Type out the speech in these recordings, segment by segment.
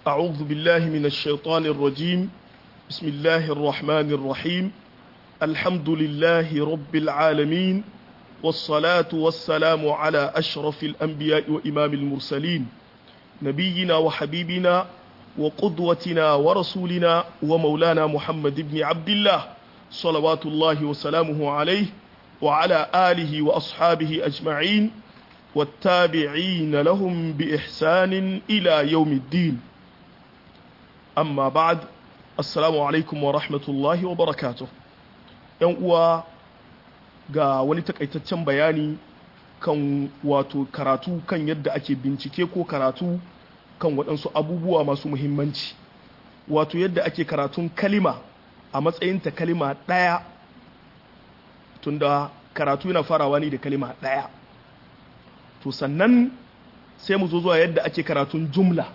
أعوذ بالله من الشيطان الرجيم بسم الله الرحمن الرحيم الحمد لله رب العالمين والصلاة والسلام على أشرف الأنبياء وإمام المرسلين نبينا وحبيبنا وقدوتنا ورسولنا ومولانا محمد بن عبد الله صلوات الله وسلامه عليه وعلى آله وأصحابه أجمعين والتابعين لهم بإحسان إلى يوم الدين أما بعد السلام عليكم ورحمة الله وبركاته يوم ga wani takaitaccen bayani kan wato karatu kan yadda ake bincike ko karatu kan waɗansu abubuwa masu muhimmanci wato yadda ake karatun kalima a matsayinta kalima ɗaya tunda karatu yana farawa ne da kalima ɗaya to sannan sai mu zo zuwa yadda ake karatun jumla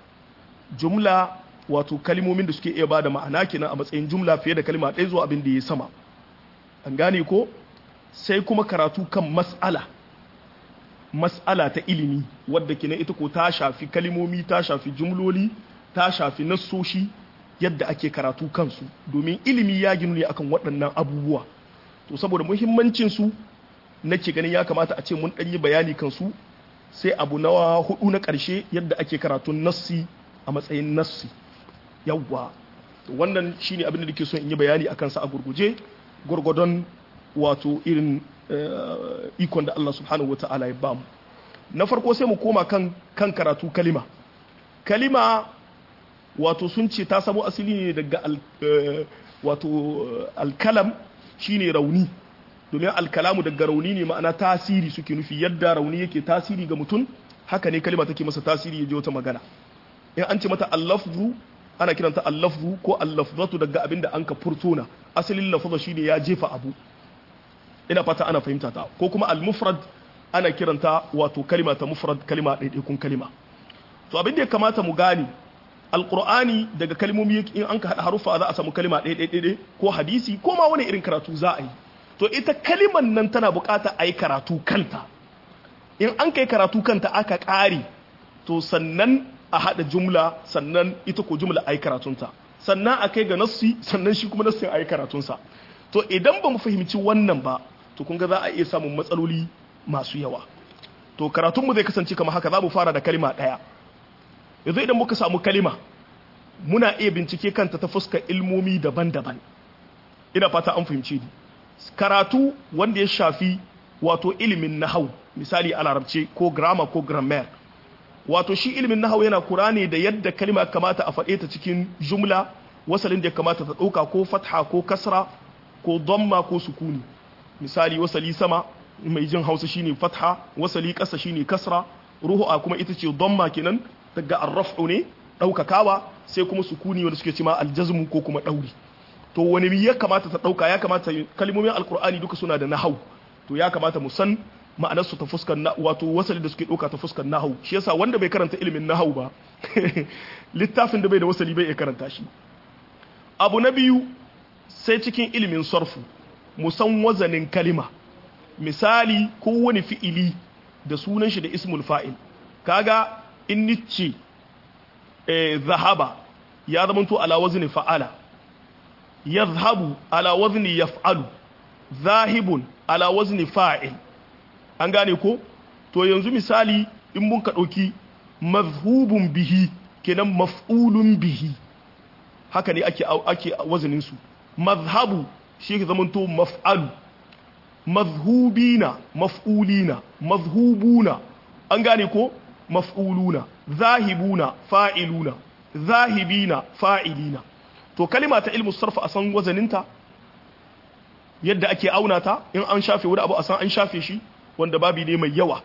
jumla wato kalimomin da suke iya ba da ma'ana kenan a matsayin jumla fiye da kalima ɗaya zuwa abin da ya sama an gane ko sai kuma karatu kan mas'ala mas'ala ta ilimi wadda kenan ita ko ta shafi kalimomi ta shafi jumloli ta shafi nassoshi yadda ake karatu kansu domin ilimi ya ginu ne akan waɗannan abubuwa to saboda muhimmancin su nake ganin ya kamata a ce mun ɗanyi bayani kansu sai abu na hudu na ƙarshe yadda ake karatun nassi a matsayin nassi yawwa wannan shine abin da nake so in yi bayani akan sa a gurguje gurgudon wato irin ikon da Allah subhanahu wa ta'ala ya bamu na farko sai mu koma kan kan karatu kalima kalima wato sun ce ta samo asali ne daga al, wato alkalam shine rauni domin alkalamu daga rauni ne ma'ana tasiri suke nufi yadda rauni yake tasiri ga mutum haka ne kalima take masa tasiri ya je wata magana in an ce mata allafzu ana kiranta allafzu ko allafzatu daga abinda an ka furtona asalin lafza shine ya jefa abu ina fata ana fahimta ta ko kuma al-mufrad ana kiranta wato kalima ta mufrad kalima ɗaiɗaikun kalima to abin da ya kamata mu gane alqur'ani daga kalmomi in an ka hada harufa za a samu kalima ɗaiɗaiɗaiɗai ko hadisi ko ma wani irin karatu za a yi to ita kaliman nan tana bukata a yi karatu kanta in an kai karatu kanta aka ƙare to sannan a haɗa jumla sannan ita ko jumla a yi karatunta sannan a kai ga nassi sannan shi kuma nassin a yi karatunsa to idan ba mu fahimci wannan ba to kun ga za a iya samun matsaloli masu yawa to karatunmu zai kasance kamar haka za mu fara da kalima ɗaya yanzu idan muka samu kalima muna iya bincike kanta ta fuskar ilmomi daban-daban ina fata an fahimci ni karatu wanda ya shafi wato ilimin nahau misali a larabce ko grammar ko grammar wato shi ilimin nahau yana kura ne da yadda kalima kamata a faɗe ta cikin jumla wasalin da ya kamata ta ɗauka ko fatha ko kasra ko dhamma ko sukuni misali wasali sama mai jin hausa shine fatha wasali ƙasa shine kasra ruhu'a kuma ita ce dhamma kenan daga arraf'u ne ɗaukakawa sai kuma sukuni wanda suke cima aljazmu ko kuma ɗauri to wani ya kamata ta ɗauka ya kamata kalmomin alkur'ani duka suna da nahau to ya kamata mu san ma'anar su ta fuskar na wato wasali da suke ɗauka ta fuskar nahau shi yasa wanda bai karanta ilimin nahau ba littafin da bai da wasali bai iya karanta shi abu na biyu sai cikin ilimin sarfu mu san wazanin kalima misali kowane fi'ili da sunan shi da ismul fa'il kaga in nice eh, zahaba ya zamanto ala wazni fa'ala yadhhabu ala wazni yaf'alu zahibun ala wazni fa'il an gane ko to yanzu misali in mun ka dauki mazhubun bihi kenan maf'ulun bihi haka ne ake ake wazanin su mazhabu shi ke zamanto maf'alu mazhubina maf'ulina mazhubuna an gane ko maf'uluna zahibuna fa'iluna zahibina fa'ilina to kalima ta ilmu sarfa a san wazaninta yadda ake auna ta in an shafe wani abu a san an shafe shi wanda babi ne mai yawa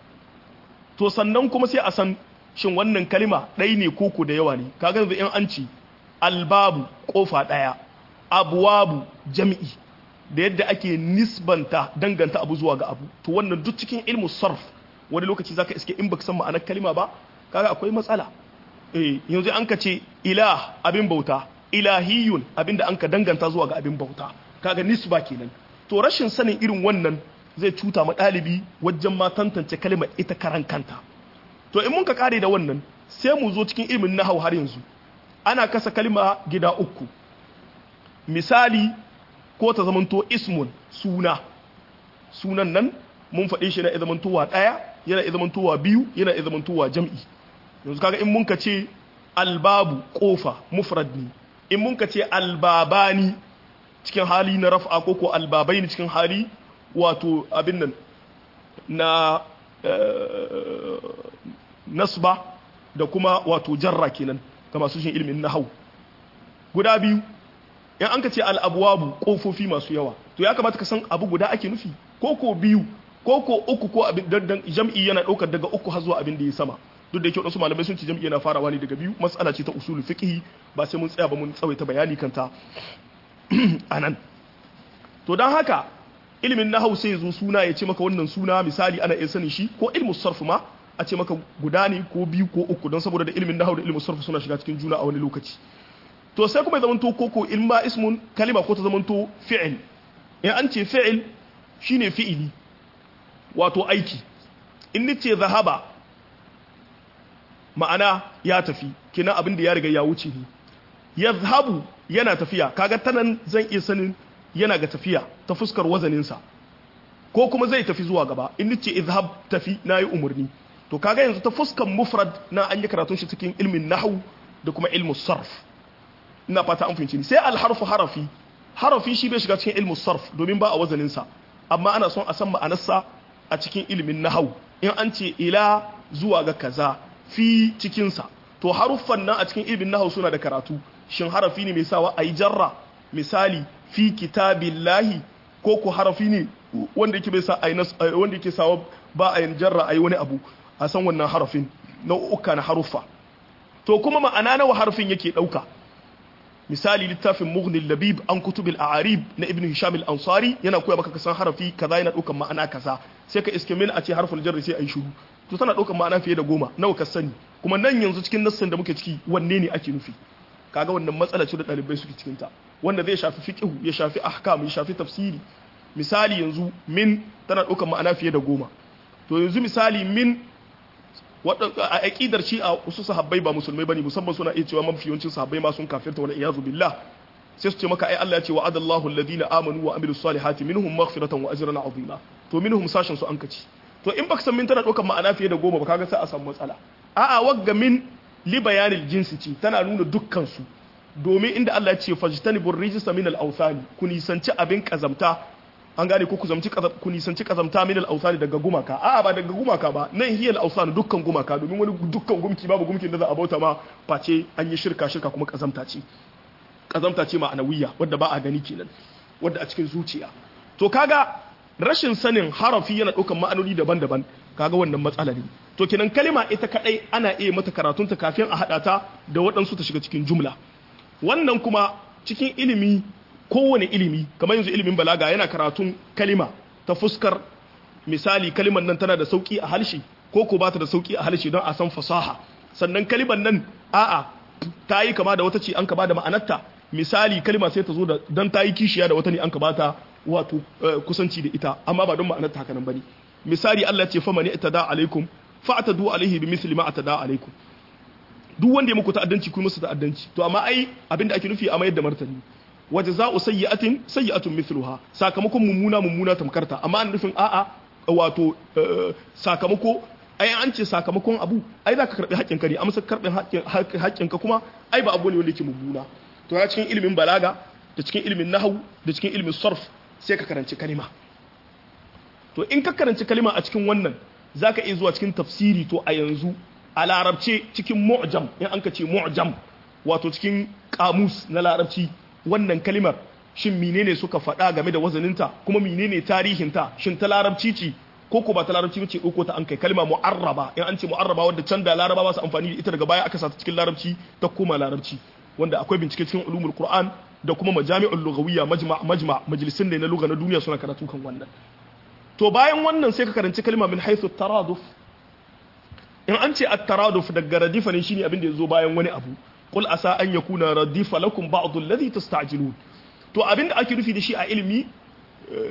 to sannan kuma sai a san shin wannan kalima ɗai ne koko da yawa ne kaga yanzu in an ci albabu kofa ɗaya abuwabu jami'i da yadda ake nisbanta danganta abu zuwa ga abu to wannan duk cikin ilmu sarf wani lokaci zaka iske in baka san ma'anar kalima ba kaga akwai matsala eh yanzu an ka ce ilah abin bauta ilahiyun abinda an ka danganta zuwa ga abin bauta kaga nisba kenan to rashin sanin irin wannan zai cuta ma ɗalibi wajen ma tantance kalmar ita karan kanta to in mun ka kare da wannan sai mu zo cikin ilimin nahau har yanzu ana kasa kalma gida uku misali ko ta zamanto ismun suna sunan nan mun faɗe shi na zamantowa ɗaya yana zamantowa biyu yana zamantowa jam'i yanzu kaga in mun ka ce albabu kofa mufrad ne in mun ka ce albabani cikin hali na raf'a ko ko albabai ne cikin hali wato abin nan na nasba da kuma wato jarra kenan ga masu shin ilimin nahau guda biyu in an ka ce al'abuwabu kofofi masu yawa to ya kamata ka san abu guda ake nufi ko ko biyu ko ko uku ko abin dandan jam'i yana ɗaukar daga uku har zuwa abin da ya sama duk da yake wasu malamai sun ce jam'i yana farawa ne daga biyu mas'ala ce ta usulul fiqh ba sai mun tsaya ba mun tsawaita bayani kanta anan to dan haka ilimin nahau sai zo suna ya ce maka wannan suna misali ana iya sanin shi ko ilmu sarf ma a ce maka guda ne ko biyu ko uku don saboda da ilimin nahau da ilmu sarf suna shiga cikin juna a wani lokaci to sai kuma ya zamanto koko ilma ismun kalima ko ta zamanto fi'il in an ce fi'il shine fi'ili wato aiki in ni ce zahaba ma'ana ya tafi kina abin da ya riga ya wuce ni yazhabu yana tafiya kaga tanan zan iya sanin yana ga tafiya ta fuskar wazaninsa ko kuma zai tafi zuwa gaba in ni ce izhab tafi nayi umarni to kaga yanzu ta fuskar mufrad na an yi karatun shi cikin ilmin nahwu da kuma ilmu sarf ina fata an fahimci ni sai alharfu harafi harafi shi bai shiga cikin ilmu sarf domin ba a wazanin sa amma ana son a san ma'anarsa a cikin ilimin nahau in an ce ila zuwa ga kaza fi cikin sa to haruffan nan a cikin ilimin nahau suna da karatu shin harafi ne mai sawa ayi jarra misali fi kitabillahi ko ko harafi ne wanda yake bai sa ayi wanda yake sawa ba a yin jarra ayi wani abu a san wannan harafin nau'uka na haruffa to kuma ma'ana nawa harfin yake dauka misali littafin mughnil labib an kutubil a'arib na ibn hisham al-ansari yana koya maka kasan harafi kaza yana daukan ma'ana kaza sai ka iske min a ce harful jarri sai ayi shiru to tana daukan ma'ana fiye da goma nawa ka sani kuma nan yanzu cikin nassin da muke ciki wanne ne ake nufi kaga wannan matsala ce da dalibai suke cikin ta wanda zai shafi fiqh ya shafi ahkam ya shafi tafsiri misali yanzu min tana daukan ma'ana fiye da goma to yanzu misali min a aƙidar shi a wasu sahabbai ba musulmai bane musamman suna iya cewa mafi yawancin sahabbai ma sun kafirta wala iyazu billah sai su ce maka ai Allah ya ce wa adallahu alladhina amanu wa amilus salihati minhum maghfiratan wa ajran azima to minhum sashin su an kaci to in baka san min tana ɗaukar ma'ana fiye da goma ba kaga sai a samu matsala a'a wagga min li bayanil jinsi ce tana nuna dukkan su domin inda Allah ya ce fajtanibur rijsa min al-awthani ku nisanci abin kazamta an gane ko ku zamci ku nisanci kazamta min al-awsani daga gumaka a'a ba daga gumaka ba nan hiya al-awsan dukkan gumaka domin wani dukkan gumki babu gumkin da za a bauta ma face an yi shirka shirka kuma kazamta ce kazamta ce ma'anawiyya wadda ba a gani kenan wadda a cikin zuciya to kaga rashin sanin harafi yana ɗaukan ma'anoni daban-daban kaga wannan matsala ne to kenan kalima ita kadai ana iya mata karatunta kafin a haɗa ta da waɗansu ta shiga cikin jumla wannan kuma cikin ilimi kowane ilimi kamar yanzu ilimin balaga yana karatun kalima ta fuskar misali kalimar nan tana da sauki a harshe ko ko ba ta da sauki a harshe don a san fasaha sannan kalimar nan a'a ta yi kama da wata ce an ka ba da ma'anarta misali kalima sai ta zo da don ta yi kishiya da wata ne an ka ba ta wato kusanci da ita amma ba don ma'anarta haka nan bane misali Allah ce famani itada alaikum fa'tadu alaihi bi misli ma atada alaikum duk wanda ya muku ta'addanci ku musu ta'addanci to amma ai abinda ake nufi a mayar da martani wa jaza'u sayyi'atin sayyi'atun mithluha sakamakon mummuna mummuna tamkarta amma an nufin a'a wato sakamako ai an ce sakamakon abu ai za ka karbi haƙƙin ka ne amma karɓin haƙƙin ka kuma ai ba abu ne wanda yake mummuna to ya cikin ilimin balaga da cikin ilimin nahwu da cikin ilimin sarf sai ka karanci kalima to in ka karanci kalima a cikin wannan zaka iya zuwa cikin tafsiri to a yanzu a larabce cikin mu'jam in an ka ce mu'jam wato cikin kamus na larabci wannan kalimar shin menene suka faɗa game da wazaninta kuma menene tarihinta shin ta larabci ce ko ko ba ta larabci ce ko ta an kai kalma mu'arraba in an ce mu'arraba wanda can da laraba ba su amfani da ita daga baya aka sa ta cikin larabci ta koma larabci wanda akwai bincike cikin ulumul qur'an da kuma majami'ul lughawiyya majma' majma' majalisin ne na lugha na duniya suna karatu kan wannan to bayan wannan sai ka karanci kalma min haythu taraduf in an ce at-taraduf daga radifa ne shine abin da yazo bayan wani abu qul asa an yakuna radifa lakum ba'd alladhi tasta'jilun to abinda ake nufi da shi a ilimi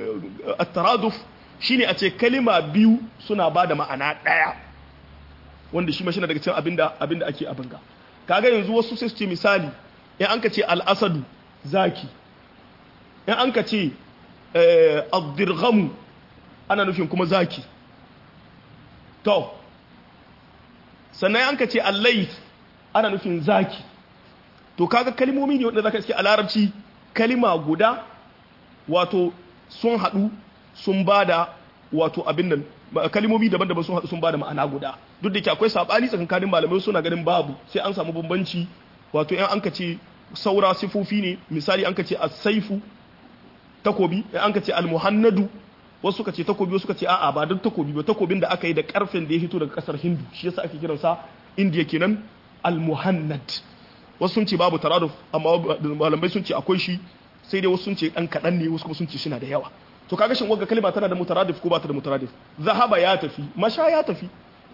at-taraduf shine a ce kalima biyu suna bada ma'ana daya wanda shi ma shi daga cikin abinda abinda ake abinga kaga yanzu wasu sai su ce misali in an ka ce al-asadu zaki in an ka ce ad-dirghamu ana nufin kuma zaki to sannan an ka ce al-layth ana nufin zaki to kaga kalmomi ne wanda zaka iske a larabci kalima guda wato sun haɗu sun bada wato abin nan kalmomi daban-daban sun haɗu sun bada ma'ana guda duk da ke akwai sabani tsakankanin malamai suna ganin babu sai an samu bambanci wato in an ka ce saura sifofi ne misali an ka ce as-saifu takobi in an ka ce al-muhannadu wasu suka ce takobi wasu suka ce a'a ba duk takobi ba takobin da aka yi da karfin da ya fito daga kasar Hindu shi yasa ake kiransa India kenan al-muhannad wasu sun ce babu taraduf amma malamai sun ce akwai shi sai dai wasu sun ce dan kadan ne wasu kuma sun ce suna da yawa to kaga shin wagga kalma tana da mutaradif ko ba ta da mutaradif zahaba ya tafi masha ya tafi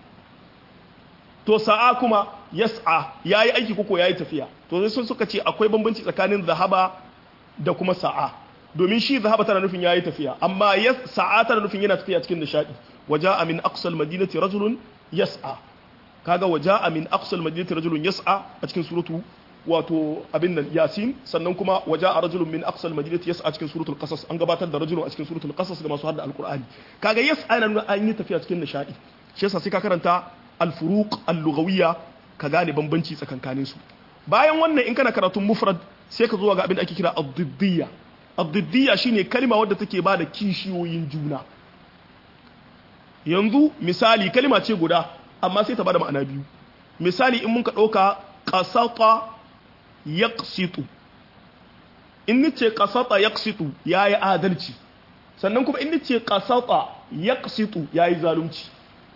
to sa'a kuma yas'a yayi aiki koko yayi tafiya to sai sun suka ce akwai bambanci tsakanin zahaba da kuma sa'a domin shi zahaba tana nufin yayi tafiya amma sa'a tana nufin yana tafiya cikin nishadi waja'a min aqsal madinati rajulun yas'a kaga waja'a min aqsal madinati rajulun yas'a a cikin suratu wato abin nan yasin sannan kuma waja'a rajulun min aqsal madinati yas'a cikin suratul qasas an gabatar da rajulun a cikin suratul qasas ga masu hadda alqur'ani kaga yas'a yana nuna an yi tafiya cikin nishadi shi yasa sai ka karanta al-furuq al-lughawiyya ka gane bambanci tsakankanin su bayan wannan in kana karatun mufrad sai ka zo ga abin da ake kira ad-diddiyya ad-diddiyya shine kalma wadda take bada kishiyoyin juna yanzu misali kalma ce guda amma sai ta bada ma'ana biyu misali in mun ka ɗauka ƙasata ya in ni ce ƙasata ya ya yi adalci sannan kuma in ni ce ƙasata ya ya yi zalunci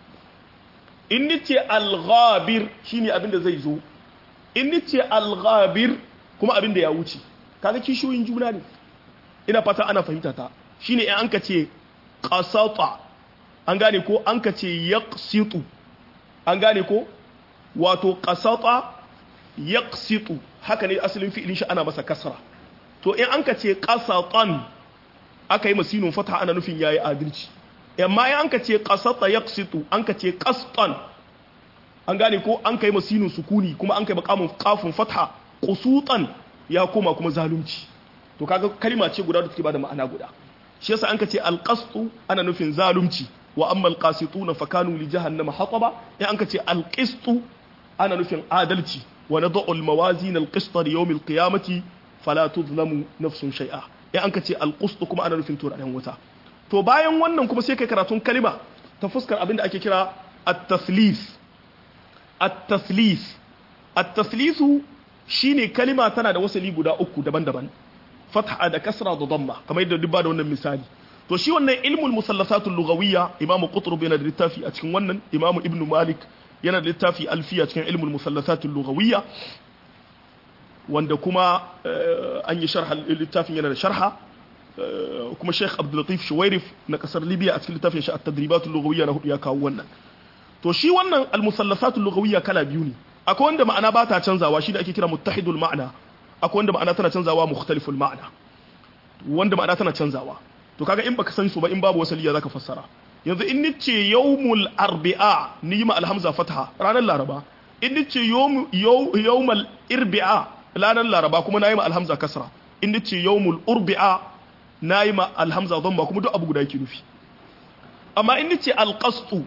in ni ce alghabir shi ne abin da zai zo in ni ce alghabir kuma abin da ya wuce kaga kishiyoyin juna ne ina fata ana fahimta ta shi ne in an ka ce ƙasata an gane ko an ka ce ya an gane ko wato kasata yaqsitu haka ne asalin fi'ilin shi ana masa kasra to in an ka ce qasatan aka yi masinun fata ana nufin yayi adalci amma in an ka ce qasata yaqsitu an ka ce qastan an gane ko an kai masinun sukuni kuma an kai maqamun qafun fatha qusutan ya koma kuma zalunci to kaga kalma ce guda da take bada ma'ana guda shi yasa an ka ce alqastu ana nufin zalunci wa amma alqasituna fakanu li jahannama hataba in an ka ce alqistu ana nufin adalci wa nad'u almawazin alqista li yawm alqiyamati fala tuzlamu nafsun shay'a in an ka ce alqist kuma ana nufin turaren wuta to bayan wannan kuma sai kai karatun kalima ta fuskar abinda ake kira at-tathlith at-tathlith at-tathlithu shine kalima tana da wasali guda uku daban-daban fatha da kasra da damma kamar yadda duk ba da wannan misali to shi wannan ilmul musallasatul lughawiyya imamu qutb yana da littafi a cikin wannan imamu ibnu malik yana da littafi alfiya cikin ilmul musallasatul lughawiyya wanda kuma an yi sharha littafin yana da sharha kuma Sheikh Abdul Latif Shuwairif na kasar Libya a cikin littafin shi at-tadribatul lughawiyya na hudu ya kawo wannan to shi wannan al-musallasatul lughawiyya kala biyu ne akwai wanda ma'ana ba ta canzawa shi da ake kira muttahidul ma'ana akwai wanda ma'ana tana canzawa mukhtaliful ma'ana wanda ma'ana tana canzawa to kaga in baka san su ba in babu wasaliya zaka fassara yanzu in nice yawmul arbi'a ni ma alhamza fatha ranar laraba in nice yawmul irbi'a ranar laraba kuma nayi ma alhamza kasra in nice yawmul urbi'a nayi ma alhamza dhamma kuma duk abu guda yake nufi amma in nice alqastu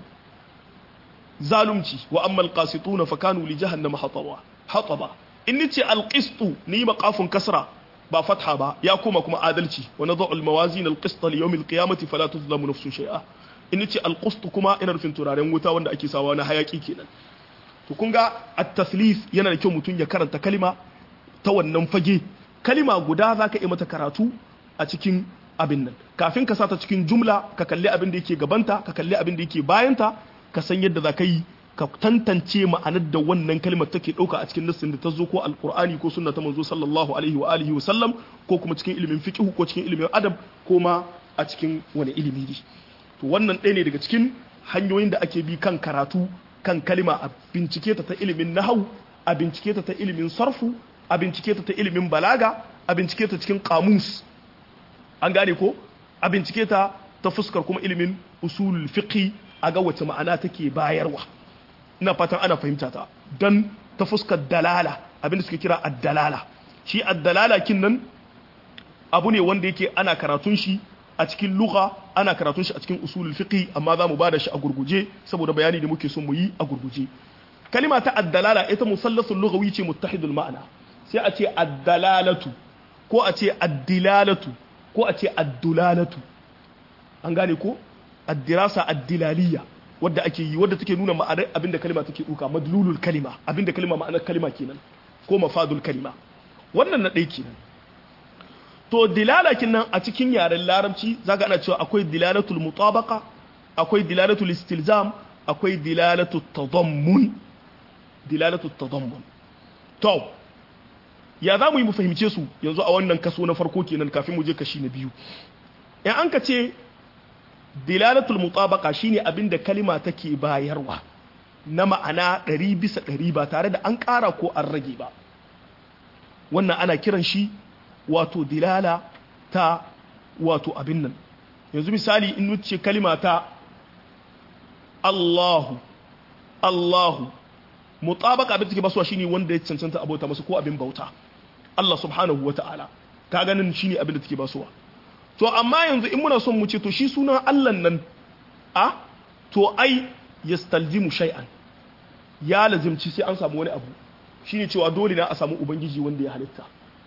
zalumci wa amma alqasituna fakanu li jahannama hataba hataba in nice alqistu ni ma qafun kasra ba fatha ba ya koma kuma adalci wa nadhu almawazin alqist li yawm alqiyamati fala tuzlamu nafsun shay'a in ce alqist kuma ina nufin turaren wuta wanda ake sawa na hayaki kenan to kun ga at-tathlith yana da kyau mutum ya karanta kalima ta wannan fage kalima guda zaka yi mata karatu a cikin abin nan kafin ka sata cikin jumla ka kalli abin da yake gabanta ka kalli abin da yake bayanta ka san yadda za ka yi ka tantance ma'anar da wannan kalmar take ɗauka a cikin nassin da ta zo ko alkur'ani ko sunna ta manzo sallallahu alaihi wa alihi wa sallam ko kuma cikin ilimin fiqh ko cikin ilimin adab ko ma a cikin wani ilimi ne to wannan ɗaya ne daga cikin hanyoyin da ake bi kan karatu kan kalma a bincike ta ta ilimin nahau a bincike ta ta ilimin sarfu a bincike ta ta ilimin balaga a bincike ta cikin kamus an gane ko a bincike ta ta fuskar kuma ilimin usulul fiqh a ga wace ma'ana take bayarwa ina fatan ana fahimta ta dan ta fuskar dalala abinda suke kira addalala shi addalala kin nan abu ne wanda yake ana karatun shi a cikin lugha ana karatun shi a cikin usulul fiqh amma za mu bada shi a gurguje saboda bayani da muke son mu yi a gurguje kalima ta addalala ita musallasul lughawi ce muttahidul ma'ana sai a ce addalalatu ko a ce addilalatu ko a ce addulalatu an gane ko addirasa addilaliya wadda ake yi wadda take nuna ma'anar abinda kalima take duka madlulul kalima abinda kalima ma'anar kalima kenan ko mafadul kalima wannan na ɗaya kenan to dilala nan a cikin yaren larabci zaka ana cewa akwai dilalatul mutabaqa akwai dilalatul istilzam akwai dilalatul tadammun dilalatul tadammun to ya za mu yi mu fahimce su yanzu a wannan kaso na farko kenan kafin mu je kashi na biyu in an ka ce dilalatul mutabaqa shine abinda kalima take bayarwa na ma'ana ɗari bisa ɗari ba tare da an ƙara ko an rage ba wannan ana kiran shi wato dilala ta wato abin nan yanzu misali in wuce kalima ta Allahu Allahu mutabaka abin take basuwa shine wanda ya cancanta abota masa ko abin bauta Allah subhanahu wata'ala ka ganin shine abin da take basuwa to amma yanzu in muna son mu ce to shi sunan Allah nan a to ai yastalzimu shay'an ya lazimci sai an samu wani abu shine cewa dole na a samu ubangiji wanda ya halitta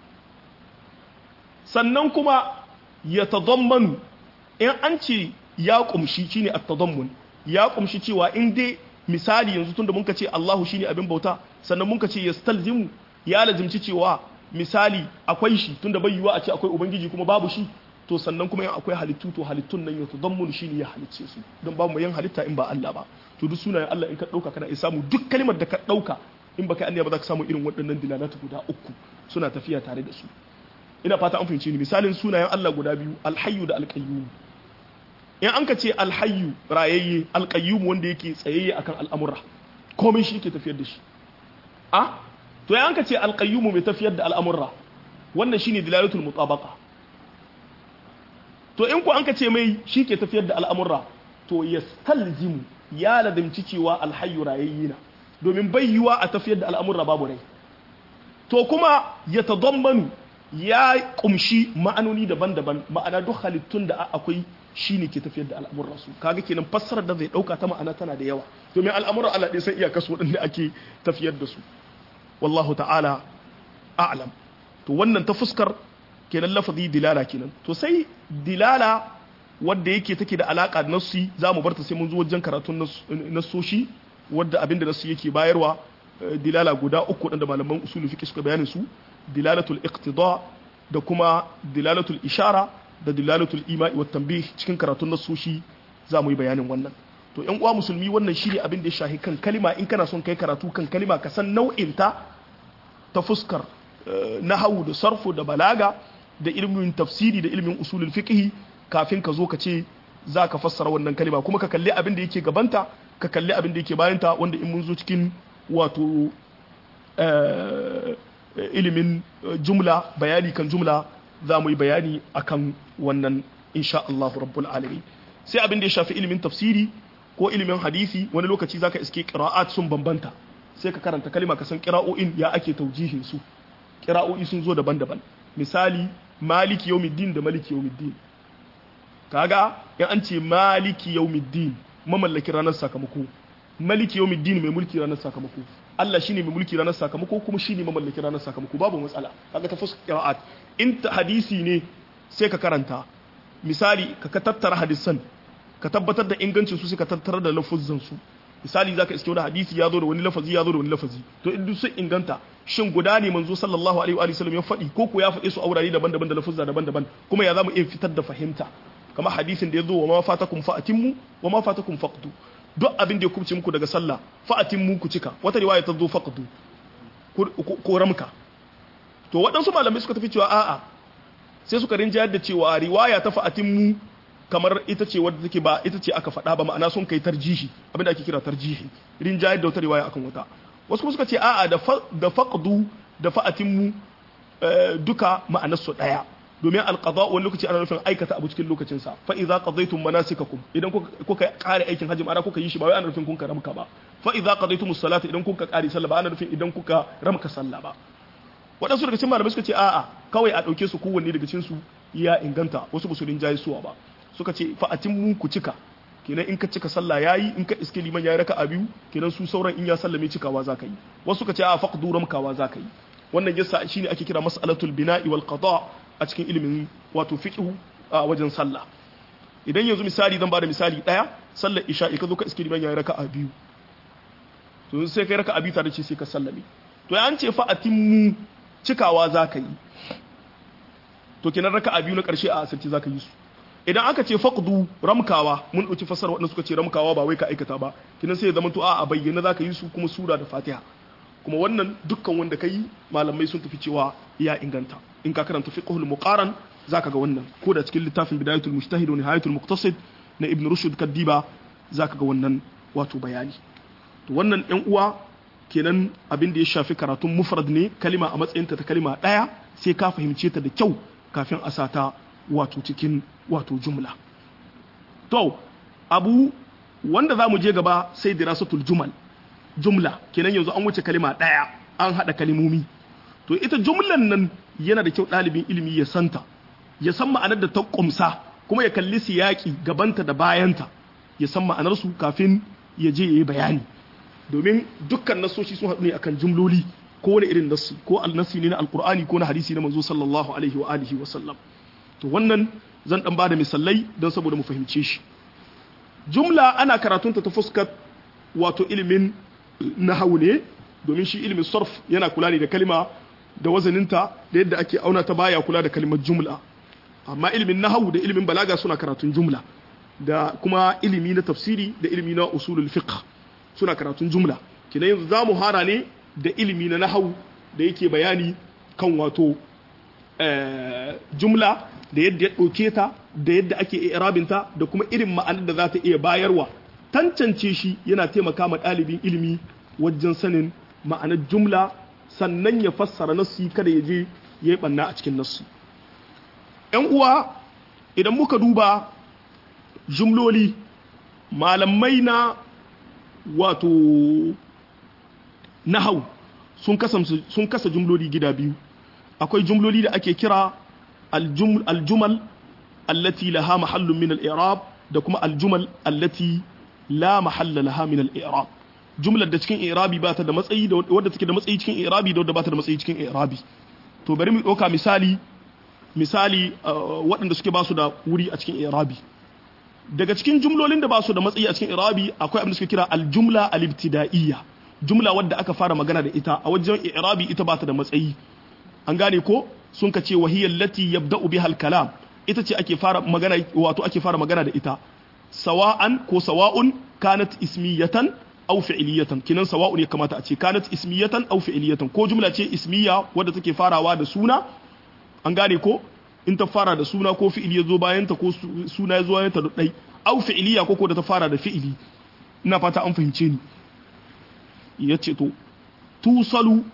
sannan kuma ya tadammanu in an ce ya kumshi shine at-tadammun ya kumshi cewa in dai misali yanzu tunda mun ka ce Allahu shine abin bauta sannan mun ka ce yastalzimu ya lazimci cewa misali akwai shi tunda bai yiwa a ce akwai ubangiji kuma babu shi to sannan kuma in akwai halittu to halittun nan ya tadammun shine ya halicce su don babu yin halitta in ba Allah ba to duk sunayen Allah in ka dauka kana iya samu duk kalmar da ka dauka in baka anniya ba za ka samu irin waɗannan dilalatu guda uku suna tafiya tare da su ina fata an fahimci ni misalin sunayen Allah guda biyu alhayyu da alqayyum in an ka ce alhayyu rayayye alqayyum wanda yake tsayayye akan al'amura komai shi yake tafiyar da shi a to in an ka ce alqayyum mai tafiyar da al'amura wannan shine dilalatul mutabaqa to in ku an ka ce mai shi ke tafiyar da al'amura to yastalzimu ya ladimci cewa alhayyu rayayye na domin bai yiwa a tafiyar da al'amura babu rai to kuma ya tadammanu ya kumshi ma'anoni daban-daban ma'ana duk halittun da akwai shine ke tafiyar da al'amuran su kaga kenan fassarar da zai dauka ta ma'ana tana da yawa domin al'amuran Allah ɗaya sai iyakar su waɗanda ake tafiyar da su wallahu ta'ala a'lam to wannan ta fuskar kenan lafazi dilala kenan to sai dilala wadda yake take da alaka da nassi za mu barta sai mun zo wajen karatun nassoshi wadda abinda nassi yake bayarwa dilala guda uku da malaman usulul fiqh suka bayanin su dilalatul iqtida da kuma dilalatul ishara da dilalatul ima'i wa tanbih cikin karatun nasoshi za mu yi bayanin wannan to yan uwa musulmi wannan shine abin da ya shahi kan kalima in kana son kai karatu kan kalima ka san nau'in ta ta fuskar nahawu da sarfu da balaga da ilmin tafsiri da ilmin usulul fiqh kafin ka zo ka ce za ka fassara wannan kalima kuma ka kalli abin da yake gabanta ka kalli abin da yake bayanta wanda in mun zo cikin wato ilimin jumla bayani kan jumla za mu yi bayani akan wannan insha Allah rabbul alamin sai abin da ya shafi ilimin tafsiri ko ilimin hadisi wani lokaci zaka iske qira'at sun bambanta sai ka karanta kalima ka san qira'o'in ya ake taujihin su qira'o'i sun zo daban-daban misali maliki yawmiddin da maliki yawmiddin kaga in an ce maliki yawmiddin mamallaki ranar sakamako maliki yawmiddin mai mulki ranar sakamako Allah shine mai mulki ranar sakamako kuma shine mamallaki ranar sakamako babu matsala kaga ta fuskar qira'at in hadisi ne sai ka karanta misali ka tattara hadisan ka tabbatar da ingancin su sai ka tattara da lafuzan su misali zaka iske wani hadisi ya zo da wani lafazi ya zo da wani lafazi to in duk sun inganta shin guda ne manzo sallallahu alaihi wa sallam ya faɗi ko ko ya faɗe su a wurare daban-daban da lafuzza daban-daban kuma ya zamu iya fitar da fahimta kamar hadisin da ya zo wa ma fatakum fa'atimmu wa ma fatakum faqdu duk abin da ya kubce muku daga sallah fa'atimmu ku cika wata riwaya ta zo faqdu ko ramka to waɗansu malamai suka tafi cewa a'a sai suka rinjayar da cewa riwaya ta fa'atimmu kamar ita ce wadda take ba ita ce aka faɗa ba ma'ana sun kai tarjihi abin da ake kira tarjihi rinjayar da wata riwaya akan wata wasu kuma suka ce a'a da da faqdu da fa'atimmu duka ma'anar su daya domin alqada wani lokaci ana nufin aikata abu cikin lokacin sa fa idza qadaytum manasikakum idan kuka kare aikin hajji ma'ana kuka yi shi ba wai ana nufin kun ka ramka ba fa idza qadaytumus salata idan kuka kare sallah ba ana nufin idan kuka ramka sallah ba waɗansu daga cikin malamai suka ce a'a kawai a ɗauke su kowanne daga cikin su ya inganta wasu ba su rinjaye suwa ba suka ce fa mu ku cika kenan in ka cika sallah yayi in ka iske liman yayi raka'a biyu kenan su sauran in ya sallame cikawa za ka yi wasu suka ce a faqdu ramkawa za ka yi wannan yasa shine ake kira mas'alatul bina'i wal qada a cikin ilimin wato fiqh a wajen sallah idan yanzu misali zan bada misali daya sallar isha'i ka zo ka iske liman yayi raka'a biyu to sai kai raka'a biyu tare ce sai ka sallame to ya an ce fa atimmu cikawa za ka yi to kenan raka'a biyu na karshe a asirci za ka yi su idan aka ce faqdu ramkawa mun dauki fasar wadanda suka ce ramkawa ba wai ka aikata ba kinan sai ya zama to a a bayyana zaka yi su kuma sura da fatiha kuma wannan dukkan wanda kai malamai sun tafi cewa ya inganta in ka karanta fiqhul muqaran zaka ga wannan ko da cikin littafin bidayatul mujtahid wa nihayatul muqtasid na ibn rushd kaddiba zaka ga wannan wato bayani to wannan yan uwa kenan abin da ya shafi karatun mufrad ne kalima a matsayinta ta kalima daya sai ka fahimce ta da kyau kafin a sata wato cikin wato jumla to abu wanda za mu je gaba sai dirasatul jumal jumla kenan yanzu an wuce kalima ɗaya an haɗa kalimomi to ita jumlan nan yana da kyau ɗalibin ilimi ya santa ya san ma'anar da ta ƙumsa kuma ya kalli siyaki gabanta da bayanta ya san ma'anarsu kafin ya je ya yi bayani domin dukkan nasoshi sun haɗu ne akan jumloli ko wani irin nassi ko al-nassi ne na alqur'ani ko na hadisi na manzo sallallahu alaihi wa alihi wa sallam to wannan zan dan bada misalai don saboda mu fahimce shi jumla ana karatunta ta fuskar wato ilimin nahawu ne domin shi ilimin sarf yana kula ne da kalima da wazaninta da yadda ake auna ta baya kula da kalimar jumla amma ilimin nahawu da ilimin balaga suna karatun jumla da kuma ilimi na tafsiri da ilimi na usulul fiqh suna karatun jumla kina yanzu za mu hara ne da ilimi na nahawu da yake bayani kan wato jumla da yadda ya ɗauke ta da yadda ake irabinta da kuma irin ma'anar da za ta iya bayarwa tantance shi yana taimaka ma ɗalibin ilimi wajen sanin ma'anar jumla sannan ya fassara nassi kada ya je ya yi ɓanna a cikin nassi ‘yan uwa idan muka duba jumloli malamai na wato nahau sun kasa jumloli gida biyu akwai jumloli da ake kira aljumal allati laha mahallun min al-i'rab da kuma aljumal allati la mahalla laha min al-i'rab jumlar da cikin i'rabi ba ta da matsayi da wadda take da matsayi cikin i'rabi da wadda ba ta da matsayi cikin i'rabi to bari mu ɗauka misali misali waɗanda suke ba su da wuri a cikin i'rabi daga cikin jumlolin da ba su da matsayi a cikin i'rabi akwai abin da suke kira aljumla al-ibtida'iyya jumla wadda aka fara magana da ita a wajen i'rabi ita ba ta da matsayi an gane ko sun ka ce wahiyar lati yabda'u biha al-kalam ita ce ake fara magana wato ake fara magana da ita sawa'an ko sawa'un kanat ismiyatan aw fi'liyatan kinan sawa'un ya kamata a ce kanat ismiyatan aw fi'liyatan ko jumla ce ismiya wadda take farawa da suna an gane ko in ta fara da suna ko fi'ili ya zo bayan ta ko suna ya zo bayan ta dai aw fi'liya ko ko da ta fara da fi'ili ina fata an fahimce ni yace to tusalu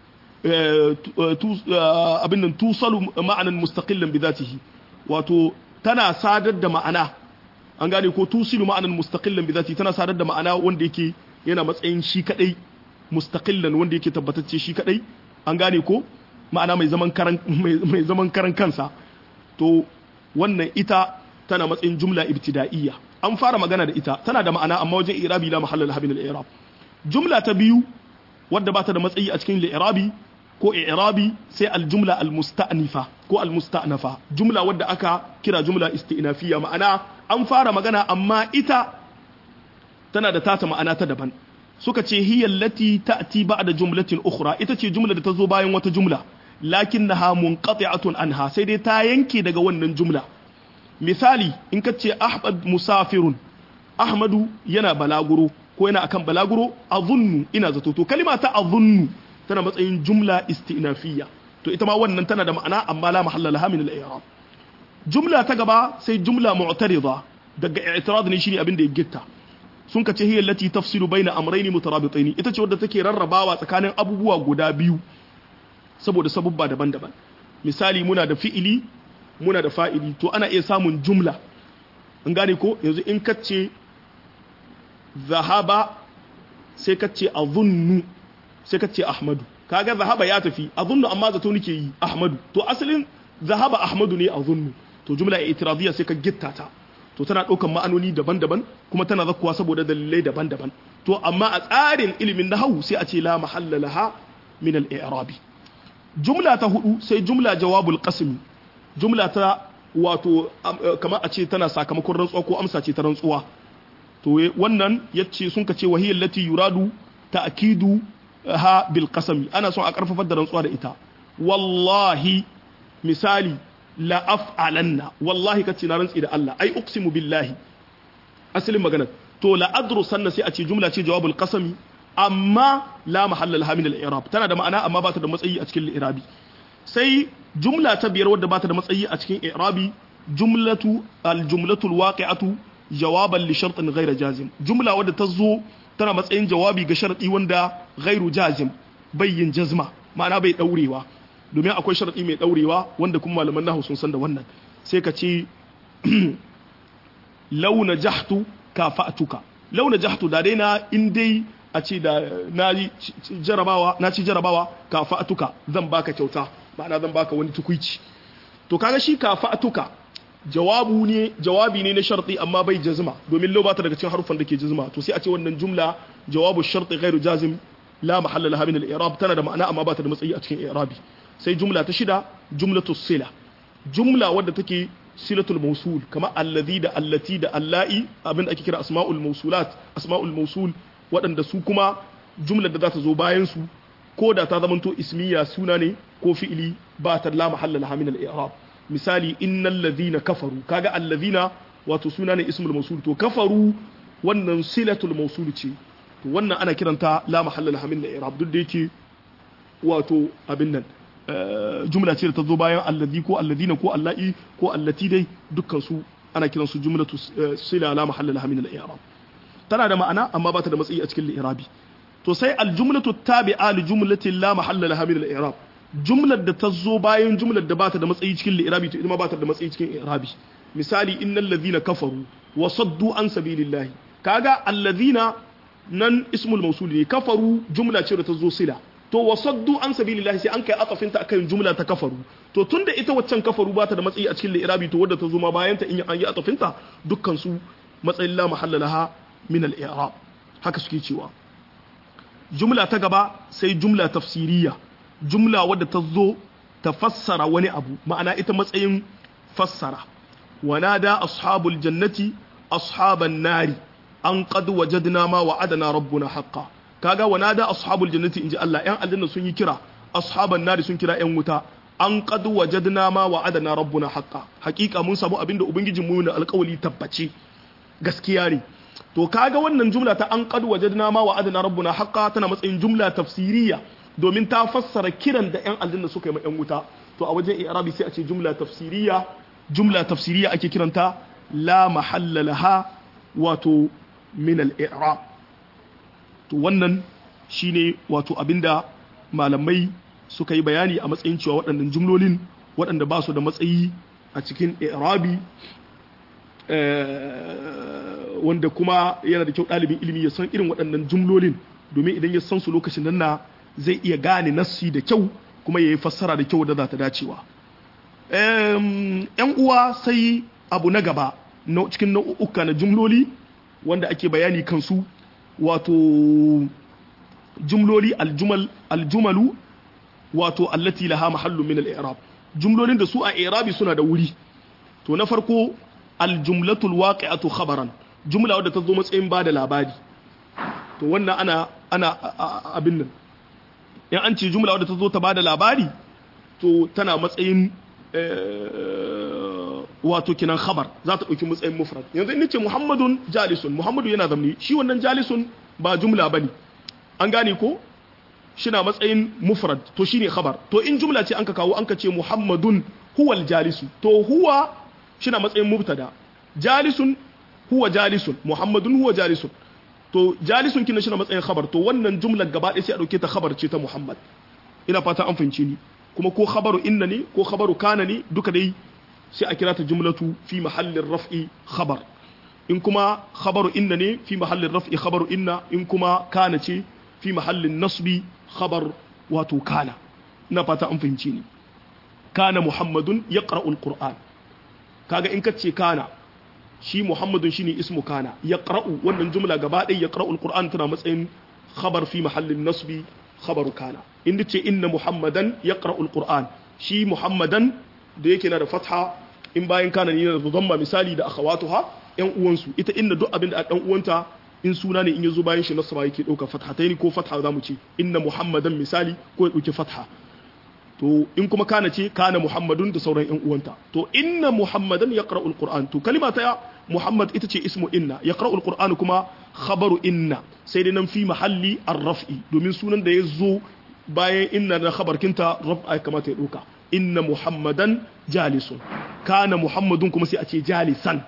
abin nan tusalu ma'anan mustaqillan bidatihi wato tana sadar da ma'ana an gane ko tusilu ma'anan mustaqillan bidatihi tana sadar da ma'ana wanda yake yana matsayin shi kadai mustaqillan wanda yake tabbatacce shi kadai an gane ko ma'ana mai zaman karan mai zaman karan kansa to wannan ita tana matsayin jumla ibtida'iyya an fara magana da ita tana da ma'ana amma wajen irabi la mahalla laha min al-i'rab jumla ta biyu wadda ba ta da matsayi a cikin li'irabi ko i'rabi sai aljumla almusta'nifa ko almusta'nafa jumla wadda aka kira jumla isti'nafiya ma'ana an fara magana amma ita tana da tata ma'ana ta daban suka ce hiya allati ta'ti ba'da jumlatin ukhra ita ce jumla da ta zo bayan wata jumla lakinnaha munqati'atun anha sai dai ta yanke daga wannan jumla misali in ka ce ahmad musafirun ahmadu yana balaguro ko yana akan balaguro azunnu ina zato to kalima ta azunnu tana matsayin jumla istinafiyya to ita ma wannan tana da ma'ana amma la mahalla laha min al-i'rab jumla ta gaba sai jumla mu'tarida daga i'tirad ne shine abin da ya gitta sun kace hiya allati tafsilu baina amrayn mutarabitayn ita ce wadda take rarrabawa tsakanin abubuwa guda biyu saboda sabubba daban-daban misali muna da fi'ili muna da fa'ili to ana iya samun jumla an gane ko yanzu in kace zahaba sai kace azunnu sai kace ahmadu kaga zahaba ya tafi azunnu amma zato nake yi ahmadu to asalin zahaba ahmadu ne azunnu to jumla itiradiyya sai ka gitta ta to tana ɗaukan ma'anoni daban-daban kuma tana zakkuwa saboda dalilai daban-daban to amma a tsarin ilimin nahawu sai a ce la mahalla laha min al-i'rabi jumla ta hudu sai jumla jawabul qasmi jumla ta wato kamar a ce tana sakamakon rantsuwa ko amsa ce ta rantsuwa to wannan yace sun ka ce wahiyar lati yuradu ta'kidu ha bil qasami ana son a karfafar da rantsuwa da ita wallahi misali la af'alanna wallahi kace na rantsi da Allah ai uqsimu billahi asalin magana to la adrusanna sai a ce jumla ce jawabul qasami amma la mahalla laha min al-i'rab tana da ma'ana amma ba ta da matsayi a cikin al-i'rabi sai jumla ta biyar wadda ba ta da matsayi a cikin i'rabi jumlatu al-jumlatu al-waqi'atu jawaban li shartin ghayra jazim jumla wadda ta zo tana matsayin jawabi ga sharti wanda ghayru jazim bayyin jazma ma'ana bai daurewa domin akwai sharti mai daurewa wanda kuma malaman nahwu sun san da wannan sai ka ce launa jahtu kafa'tuka launa jahtu da dai na in dai a ce da na jarabawa na ci jarabawa kafa'tuka zan baka kyauta ma'ana zan baka wani tukuici to kaga shi kafa'tuka jawabu ne jawabi ne na sharti amma bai jazma domin lau bata daga cikin harufan da ke jazma to sai a ce wannan jumla jawabu sharti ghairu jazim la mahalla laha min al-i'rab tana da ma'ana amma bata da matsayi a cikin i'rabi sai jumla ta shida jumlatu sila jumla wadda take silatul mausul kama allazi da allati da alla'i abin da ake kira asma'ul mausulat asma'ul mausul waɗanda su kuma jumlar da za ta zo bayan su ko da ta zamanto ismiya suna ne ko fi'ili ba ta la mahalla laha min al-i'rab misali innal ladhina kafaru kaga allazina wato suna ne ismul mausul to kafaru wannan silatul mausul ce to wannan ana kiranta la mahalla laha min al-i'rab duk da yake wato abin nan jumla ce da ta zo bayan allazi ko alladina ko allahi ko allati dai dukkan su ana kiran su jumlatu sila la mahalla laha min al-i'rab tana da ma'ana amma ba ta da matsayi a cikin al-i'rabi to sai al-jumlatu tabi'a li jumlatin la mahalla laha min al-i'rab jumlar da ta zo bayan jumlar da ba ta da matsayi cikin al-i'rabi to ita ma ba ta da matsayi cikin i'rabi misali innal ladhina kafaru wa saddu an sabilillahi kaga alladhina nan ismul mawsul ne kafaru jumla ce da ta zo sila to wasaddu an sabilillahi sai an kai atafinta akan jumla ta kafaru to tunda ita waccan kafaru ba ta da matsayi a cikin li'irabi to wadda ta zo ma bayan ta in an yi atafinta dukkan su matsayin la mahalla laha min al-i'rab haka suke cewa jumla ta gaba sai jumla tafsiriya jumla wadda ta zo ta fassara wani abu ma'ana ita matsayin fassara wanada ashabul jannati ashaban nari an qad wajadna ma wa'adana rabbuna haqqan kaga wanada ashabul jannati inji Allah yan aljanna sun yi kira ashaban nari sun kira yan wuta an qad wajadna ma wa'adana rabbuna haqqa haqiqa mun samu abinda ubangijin mu ne alƙawali tabbace gaskiya ne to kaga wannan jumla ta an qad wajadna ma wa'adana rabbuna haqqa tana matsayin jumla tafsiriya domin ta fassara kiran da yan aljanna suka yi ma yan wuta to a wajen i'rabi sai a ce jumla tafsiriya jumla tafsiriya ake kiranta la mahalla laha wato min al-i'rab to wannan shine wato abinda malamai suka yi bayani a matsayin cewa waɗannan jumlolin waɗanda ba su da matsayi a cikin i'rabi wanda kuma yana da kyau ɗalibin ilimi ya san irin waɗannan jumlolin domin idan ya san su lokacin nan na zai iya gane nassi da kyau kuma ya yi fassara da kyau da za ta dacewa yan uwa sai abu na gaba cikin nau'uka na jumloli wanda ake bayani kansu wato jumloli aljumal aljumalu wato allati laha mahallu min al-i'rab jumlolin da su a i'rabi suna da wuri to na farko aljumlatu alwaqi'atu khabaran jumla wadda ta zo matsayin ba da labari to wannan ana ana abin nan in an ce jumla wadda ta zo ta ba da labari to tana matsayin wato kinan khabar za ta ɗauki matsayin mufrad yanzu in ce muhammadun jalisun muhammadu yana zamni shi wannan jalisun ba jumla bane an gane ko shina matsayin mufrad to shine khabar to in jumla ce an ka kawo an ka ce muhammadun huwal jalisu to huwa shina matsayin mubtada jalisun huwa jalisun muhammadun huwa jalisun to jalisun kina shina matsayin khabar to wannan jumlar gaba ɗaya sai a dauke ta khabar ce ta muhammad ina fata an fahimci ni kuma ko khabaru inna ne ko khabaru kana ne duka dai sai a kira ta jumlatu fi mahallin raf'i khabar in kuma khabaru inna ne fi mahallin raf'i khabaru inna in kuma kana ce fi mahallin nasbi khabar wato kana ina fata an fahimci ni kana muhammadun yaqra'ul qur'an kaga in ka ce kana shi muhammadun shine ismu kana yaqra'u wannan jumla gaba ɗaya yaqra'ul qur'an tana matsayin khabar fi mahallin nasbi khabaru kana in ce inna muhammadan yaqra'ul qur'an shi muhammadan da yake na da fatha in bayan kana ne da dhamma misali da akhawatuha yan uwansu ita inna duk abin da a dan uwanta in suna ne in yazo bayan shi nasaba yake dauka fathataini ko fatha zamu ce inna muhammadan misali ko ya dauki fatha to in kuma kana ce kana muhammadun da sauran yan uwanta to inna muhammadan yaqra'ul qur'an to kalima ta muhammad ita ce ismu inna yaqra'ul qur'an kuma khabaru inna sai dai nan fi mahalli ar-raf'i domin sunan da ya zo bayan inna na khabarkinta raf'a kamata ya dauka inna muhammadan jalisun kana muhammadun kuma sai a ce jalisan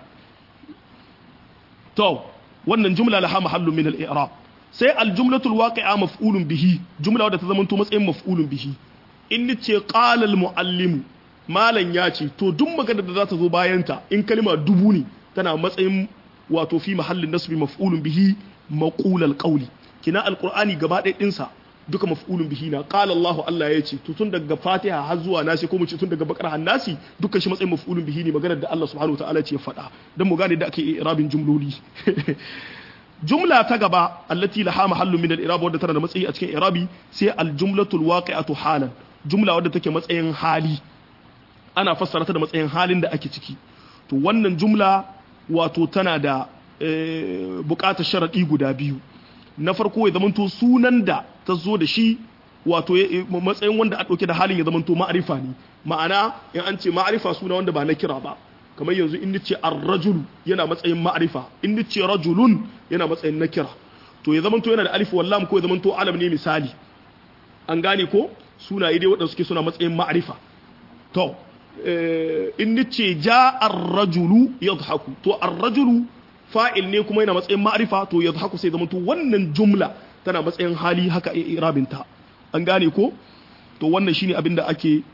to wannan jumla laha mahallu min al-i'rab sai al-jumlatu al-waqi'a maf'ulun bihi jumla wadda ta zama to matsayin maf'ulun bihi in ce qala al-muallim malan ya ce to duk magana da za ta zo bayan ta in kalma dubu ne tana matsayin wato fi mahallin nasbi maf'ulun bihi maqul al-qawli kina al-qur'ani gaba ɗaya ɗinsa duka maf'ulun bihi na qala Allah Allah ya ce to tun daga Fatiha har zuwa Nasi ko mu ce tun daga Bakara har Nasi dukkan shi matsayin maf'ulun bihi ne maganar da Allah subhanahu wataala ce ya faɗa dan mu gane da ake irabin jumloli jumla ta gaba allati laha mahallu min al-i'rab wadda tana da matsayi a cikin i'rabi sai al-jumlatul waqi'atu halan jumla wadda take matsayin hali ana fassara ta da matsayin halin da ake ciki to wannan jumla wato tana da bukatar sharadi guda biyu na farko ya zamanto sunan da ta zo da shi wato matsayin wanda a ɗauke da halin ya zamanto ma'arifa ne ma'ana in an ce ma'arifa suna wanda ba na kira ba kamar yanzu in ce ar-rajulu yana matsayin ma'arifa in ce rajulun yana matsayin na kira to ya zamanto yana da alif wallam ko ya zamanto alam ne misali an gane ko sunaye dai waɗanda suke suna matsayin ma'arifa to in ce ja ar-rajulu yadhaku to ar-rajulu fa'il ne kuma yana matsayin ma'arifa to ya haku sai zama to wannan jumla tana matsayin hali haka irabinta an gane ko to wannan shine abin da ake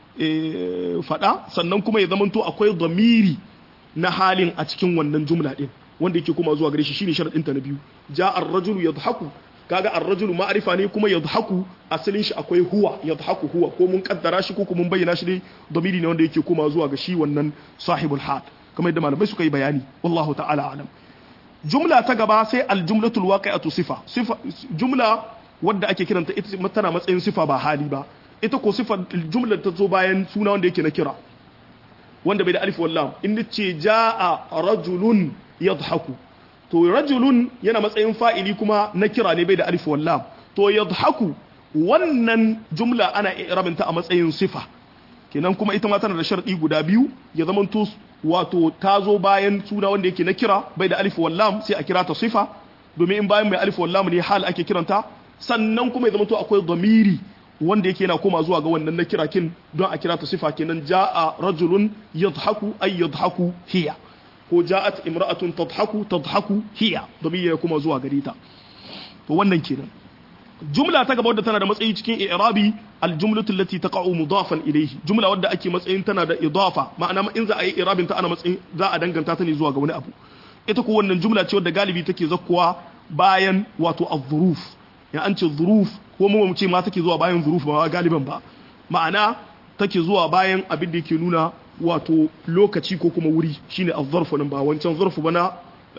faɗa sannan kuma ya zama to akwai zamiri na halin a cikin wannan jumla din wanda yake kuma zuwa gare shi shine sharadin ta na biyu ja ar-rajulu yadhaku kaga ar-rajulu ma'arifa ne kuma yadhaku asalin shi akwai huwa yadhaku huwa ko mun kaddara shi ko kuma mun bayyana shi dai zamiri ne wanda yake kuma zuwa ga shi wannan sahibul hal kamar yadda malamai suka yi bayani wallahu ta'ala alam jumla ta gaba sai aljumlatul waqi'atu sifa sifa jumla wadda ake kiranta ita tana matsayin sifa ba hali ba ita ko sifa jumla ta zo bayan suna wanda yake na kira wanda bai da alif wallam in ce jaa rajulun yadhaku to rajulun yana matsayin fa'ili kuma na kira ne bai da alif wallam to yadhaku wannan jumla ana irabinta a matsayin sifa kenan kuma ita ma tana da sharɗi guda biyu ya zamanto wato ta zo bayan suna wanda yake na kira bai da alif wallam sai a kira ta sifa domin in bayan mai alif wallam ne hal ake kiranta sannan kuma ya zamanto akwai zamiri wanda yake yana koma zuwa ga wannan na kira kin don a kira ta sifa kenan jaa rajulun yadhaku ay yadhaku hiya ko ja'at imra'atun tadhaku tadhaku hiya domin ya koma zuwa gare ta to wannan kenan jumla ta gaba wadda tana da matsayi cikin i'rabi aljumlatu allati taqa'u mudafan ilayhi jumla wadda ake matsayin tana da idafa ma'ana in za a yi i'rabin ta ana matsayin za a danganta ta ne zuwa ga wani abu ita ko wannan jumla ce wadda galibi take zakkuwa bayan wato az-zuruf ya an ce zuruf ko mu mu ce ma take zuwa bayan zuruf ba galiban ba ma'ana take zuwa bayan abin da yake nuna wato lokaci ko kuma wuri shine az-zarfu nan ba wancan zarfu bana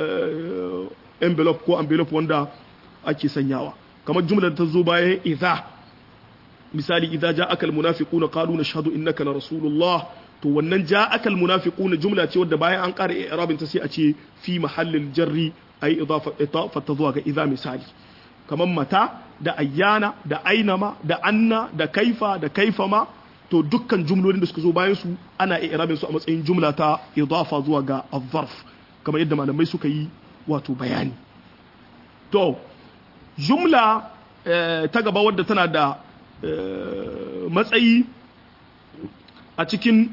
envelope ko envelope wanda ake sanyawa kamar jumlar ta zo bayan idza misali idza ja'aka almunafiquna qalu nashhadu innaka la rasulullah to wannan ja'aka almunafiquna jumla ce wadda bayan an ƙara i'rabin ta sai a ce fi mahallil jarri ay idafa idafa ta zuwa ga idza misali kamar mata da ayyana da ainama da anna da kaifa da kaifama to dukkan jumlolin da suka zo bayan su ana i'rabin su a matsayin jumla ta idafa zuwa ga az-zarf kamar yadda malamai suka yi wato bayani to jumla ta gaba wadda tana da matsayi a cikin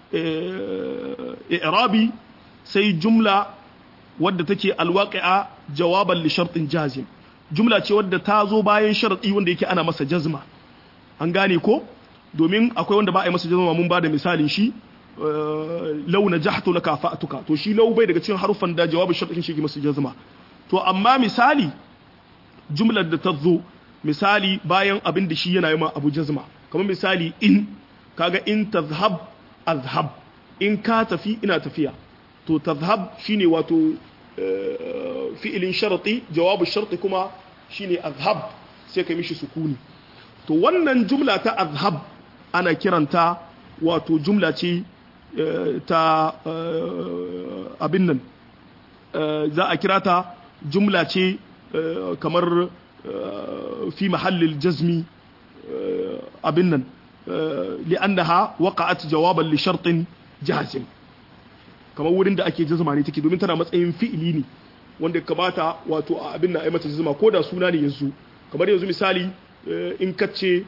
i'rabi sai jumla wadda take alwaqi'a jawaban li shartin jazim jumla ce wadda ta zo bayan sharadi wanda yake ana masa jazma an gane ko domin akwai wanda ba a yi masa jazma mun ba da misalin shi law najahtu laka fa'tuka to shi law bai daga cikin harufan da jawabin shartin shi ke masu jazma to amma misali jumlar da ta zo misali bayan abin da shi yana yi ma abu jazma kamar misali in kaga in tazhab azhab in ka tafi ina tafiya to tazhab shine wato fi'ilin sharati jawabu sharti kuma shine azhab sai ka mishi sukuni to wannan jumla ta azhab ana kiranta wato jumla ce ta abin nan za a kira ta jumla ce kamar fi mahallil jazmi abin nan li'annaha waqa'at jawaban li shartin jazim kamar wurin da ake jazma ne take domin tana matsayin fi'ili ne wanda kamata wato a abin na mata jazma ko da suna ne yanzu kamar yanzu misali in kace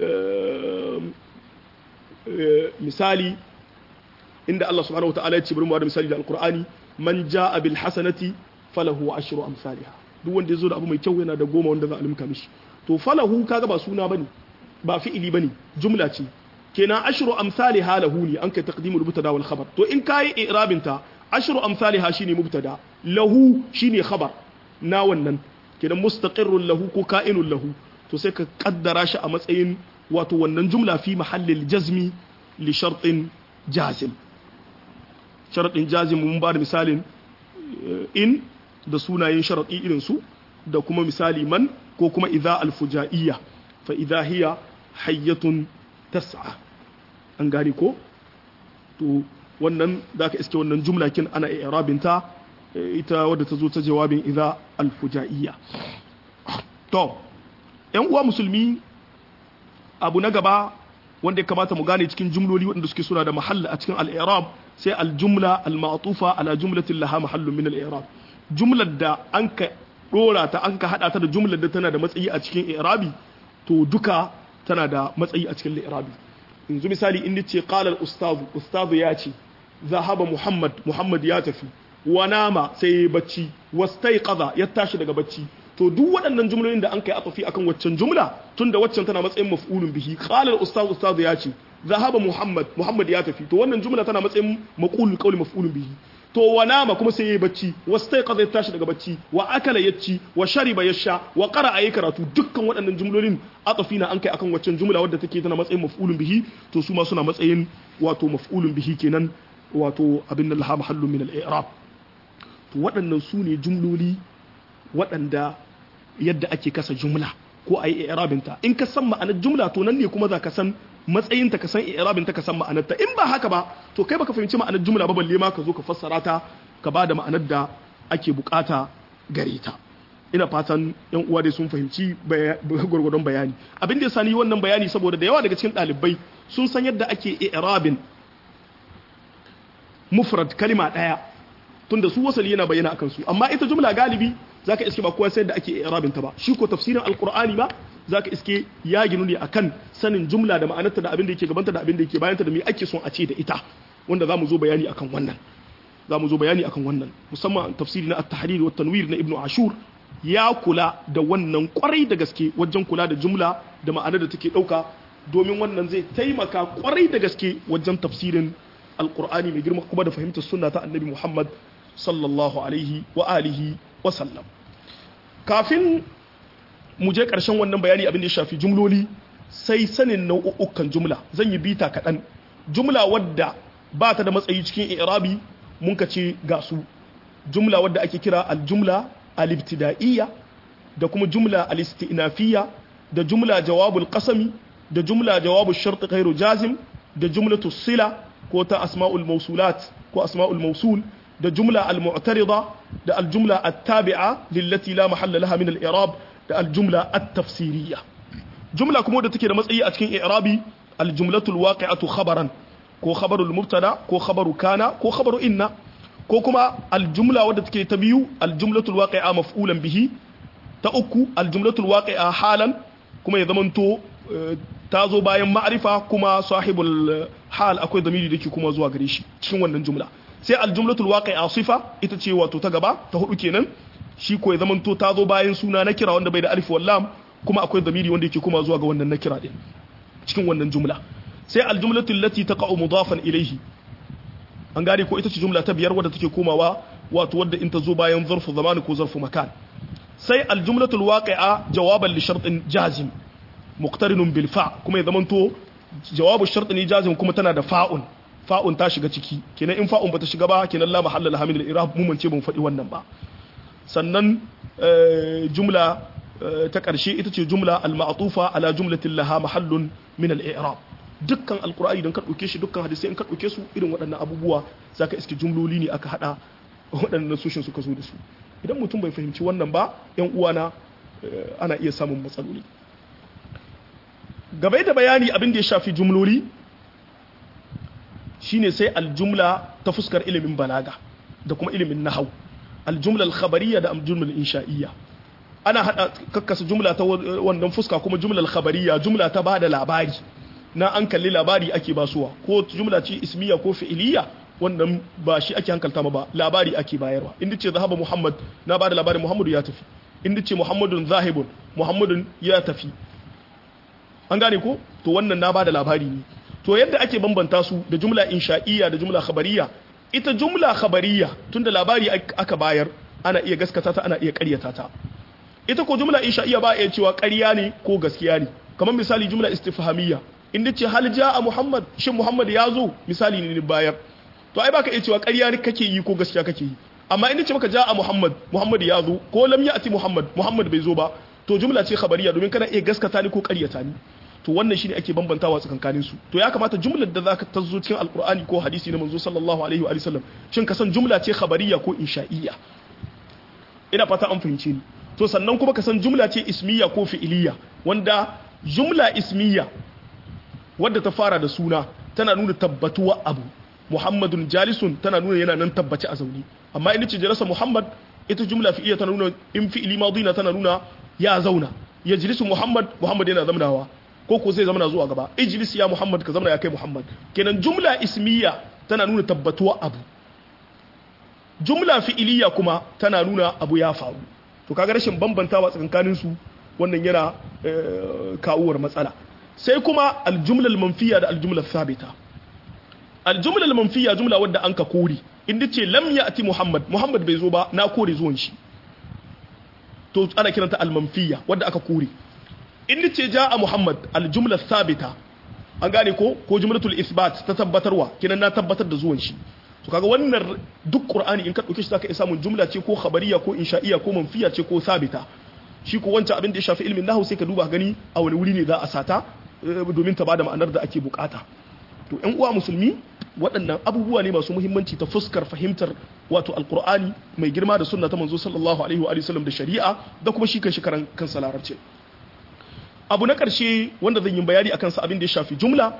misali inda Allah subhanahu wataala ya ce bari mu da misali da alqur'ani man jaa bil hasanati falahu ashru amsalha duk wanda yazo da abu mai kyau yana da goma wanda za a limka mishi to falahu kaga ba suna bane ba fi'ili bane jumla ce kenan ashru amsalha lahu ne an kai taqdimul mubtada wal khabar to in kai i'rabin ta ashru amsalha shine mubtada lahu shine khabar na wannan kenan mustaqirrun lahu ko ka'inun lahu to sai ka kaddara shi a matsayin wato wannan jumla fi mahallil jazmi li shartin jazim sharaɗin jazim mun ba da misalin in da sunayen sharaɗi irin su da kuma misali man ko kuma idza alfujaiya fa idza hiya hayyatun tas'a an gane ko to wannan zaka iske wannan jumla kin ana i'rabinta ita wadda ta zo ta jawabin idza alfujaiya to yan uwa musulmi abu na gaba wanda ya kamata mu gane cikin jumloli waɗanda suke suna da mahalla a cikin al-i'rab sai al-jumla al-ma'tufa ala jumlatin laha mahallun min al-i'rab jumlar da an ka dora ta an ka hada ta da jumlar da tana da matsayi a cikin i'rabi to duka tana da matsayi a cikin i'rabi yanzu misali in ce qala al-ustadu ustadu ya ce zahaba muhammad muhammad ya tafi wa nama sai ya bacci wastaiqadha ya tashi daga bacci to duk waɗannan jumlolin da an kai atafi akan waccan jumla tunda waccan tana matsayin maf'ulun bihi qala al-ustaz ustaz ya ce zahaba muhammad muhammad ya tafi to wannan jumla tana matsayin maqulul qawli maf'ulun bihi to wa nama kuma sai yayi bacci wastaiqadha ya tashi daga bacci wa akala yaci wa shariba yasha wa qara'a yayi karatu dukkan waɗannan jumlolin atafi na an kai akan waccan jumla wadda take tana matsayin maf'ulun bihi to su ma suna matsayin wato maf'ulun bihi kenan wato abin da laha mahallun min al-i'rab to waɗannan su ne jumloli waɗanda yadda ake kasa jumla ko a yi i'rabinta in ka san ma'anar jumla to nan ne kuma za ka san matsayinta ka san i'rabinta ka san ma'anarta in ba haka ba to kai baka fahimci ma'anar jumla ba balle ma ka zo ka fassara ta ka ba da ma'anar da ake bukata gare ta ina fatan yan uwa dai sun fahimci gwargwadon bayani abin da ya sani wannan bayani saboda da yawa daga cikin ɗalibai sun san yadda ake i'rabin mufrad kalima ɗaya tunda su wasali yana bayyana akan su amma ita jumla galibi zaka iske ba kowa sai da ake i'rabin ta ba shi ko tafsirin alqur'ani ba zaka iske ya ginu ne akan sanin jumla da ma'anarta da abin da yake gabanta da abin da yake bayanta da me ake son a ce da ita wanda zamu zo bayani akan wannan zamu zo bayani akan wannan musamman tafsiri na at-tahrir wa tanwir na ibnu ashur ya kula da wannan kwarai da gaske wajen kula da jumla da ma'anar da take dauka domin wannan zai taimaka kwarai da gaske wajen tafsirin alqur'ani mai girma kuma da fahimtar sunna ta annabi muhammad sallallahu alaihi wa alihi wa sallam kafin mu je ƙarshen wannan bayani abin da ya shafi jumloli sai sanin nau'ukan jumla zan yi bita kaɗan jumla wadda ba ta da matsayi cikin irabi mun ka ce ga su jumla wadda ake kira aljumla alibtida'iyya da kuma jumla alistinafiyya da jumla jawabul qasami da jumla jawabul shart ghairu jazim da jumlatu sila ko ta asma'ul mawsulat ko asma'ul mawsul da jumla al-mu'tarida da al-jumla at-tabi'a lillati la mahalla laha min al-i'rab da al-jumla at-tafsiriyya jumla kuma da take da matsayi a cikin i'rabi al-jumlatu al-waqi'atu khabaran ko khabarul mubtada ko khabaru kana ko khabaru inna ko kuma al-jumla wadda take ta biyu al-jumlatu al-waqi'a maf'ulan bihi ta uku al-jumlatu al-waqi'a halan kuma ya zamanto ta zo bayan ma'rifa kuma sahibul hal akwai damiri dake kuma zuwa gare shi cikin wannan jumla sai aljumlatul waqi'a sifa ita ce wato ta gaba ta hudu kenan shi ko ya zamanto ta zo bayan suna na kira wanda bai da alif wal lam kuma akwai zamiri wanda yake kuma zuwa ga wannan na kira din cikin wannan jumla sai aljumlatul lati taqa'u mudafan ilayhi an gane ko ita ce jumla ta biyar wadda take komawa wato wadda in ta zo bayan zarfu zamani ko zarfu makan sai aljumlatul waqi'a jawaban li shartin jazim muqtarinun bil fa kuma ya zamanto jawabu shartin ne jazim kuma tana da fa'un fa'un ta shiga ciki kenan in fa'un bata shiga ba kenan la mahalla laha min al-i'rab mun mance mun faɗi wannan ba sannan jumla ta ƙarshe ita ce jumla al-ma'tufa ala jumlatin laha mahallun min al-i'rab dukkan alqur'ani don ka dauke shi dukkan hadisi in ka dauke su irin waɗannan abubuwa zaka iske jumloli ne aka hada waɗannan sushin suka zo da su idan mutum bai fahimci wannan ba yan uwana ana iya samun matsaloli gabai da bayani abin da ya shafi jumloli shine sai aljumla ta fuskar ilimin balaga da kuma ilimin nahau aljumla al-khabariyya da aljumla al-insha'iyya ana hada kakkasa jumla ta wannan fuska kuma jumla al-khabariyya jumla ta bada labari na an kalli labari ake basuwa ko jumla ce ismiya ko fi'iliya wannan ba shi ake hankalta ma ba labari ake bayarwa inda ce zahaba muhammad na bada labarin muhammadu ya tafi inda ce muhammadun zahibun muhammadun ya tafi an gane ko to wannan na bada labari ne to yadda ake bambanta su da jumla insha'iyya da jumla khabariya ita jumla khabariya tunda labari aka bayar ana iya gaskata ta ana iya ƙaryata ta ita ko jumla insha'iyya ba iya cewa ƙarya ne ko gaskiya ne kamar misali jumla istifhamiyya inda ce hal ja'a muhammad shin muhammad ya zo misali ne bayar to ai baka iya cewa ƙarya ne kake yi ko gaskiya kake yi amma inda ce maka ja'a muhammad muhammad ya zo ko lam ya'ti muhammad muhammad bai zo ba to jumla ce khabariya domin kana iya gaskata ni ko ƙaryata ni to wannan shine ake bambantawa tsakankanin su to ya kamata jumlar da zaka tazo cikin alqur'ani ko hadisi na manzo sallallahu alaihi wa sallam shin ka san jumla ce khabariya ko insha'iyya ina fata an fahimce ni to sannan kuma ka san jumla ce ismiya ko fi'iliya wanda jumla ismiya wadda ta fara da suna tana nuna tabbatuwa abu muhammadun jalisun tana nuna yana nan tabbaci a zaune amma in ce jalasa muhammad ita jumla fi'iliya tana nuna in fi'ili madina tana nuna ya zauna ya jilisu muhammad muhammad yana zamanawa ko ko zai zamana zuwa gaba ijlis ya muhammad ka zamana ya kai muhammad kenan jumla ismiya tana nuna tabbatuwa abu jumla fi'iliya kuma tana nuna abu ya faru to kaga rashin bambantawa tsakankanin su wannan yana kawuwar matsala sai kuma aljumla manfiya da aljumla thabita aljumla manfiya jumla wadda an ka kore inda ce lam ya'ti muhammad muhammad bai zo ba na kore zuwan shi to ana kiranta almanfiya wadda aka kore inda ce ja'a muhammad aljumla thabita an gane ko ko jumlatul isbat ta tabbatarwa kinan na tabbatar da zuwan shi to kaga wannan duk qur'ani in ka dauke shi zaka iya samun jumla ce ko khabariya ko insha'iya ko manfiya ce ko sabita shi ko wancan abin da ya shafi ilmin nahwu sai ka duba gani a wani wuri ne za a sata domin ta bada ma'anar da ake bukata to ƴan uwa musulmi waɗannan abubuwa ne masu muhimmanci ta fuskar fahimtar wato alqur'ani mai girma da sunna ta manzo sallallahu alaihi wa sallam da shari'a da kuma shi kan shi karan kansa larabci abu na ƙarshe wanda zan yi bayani akan sa abin da ya shafi jumla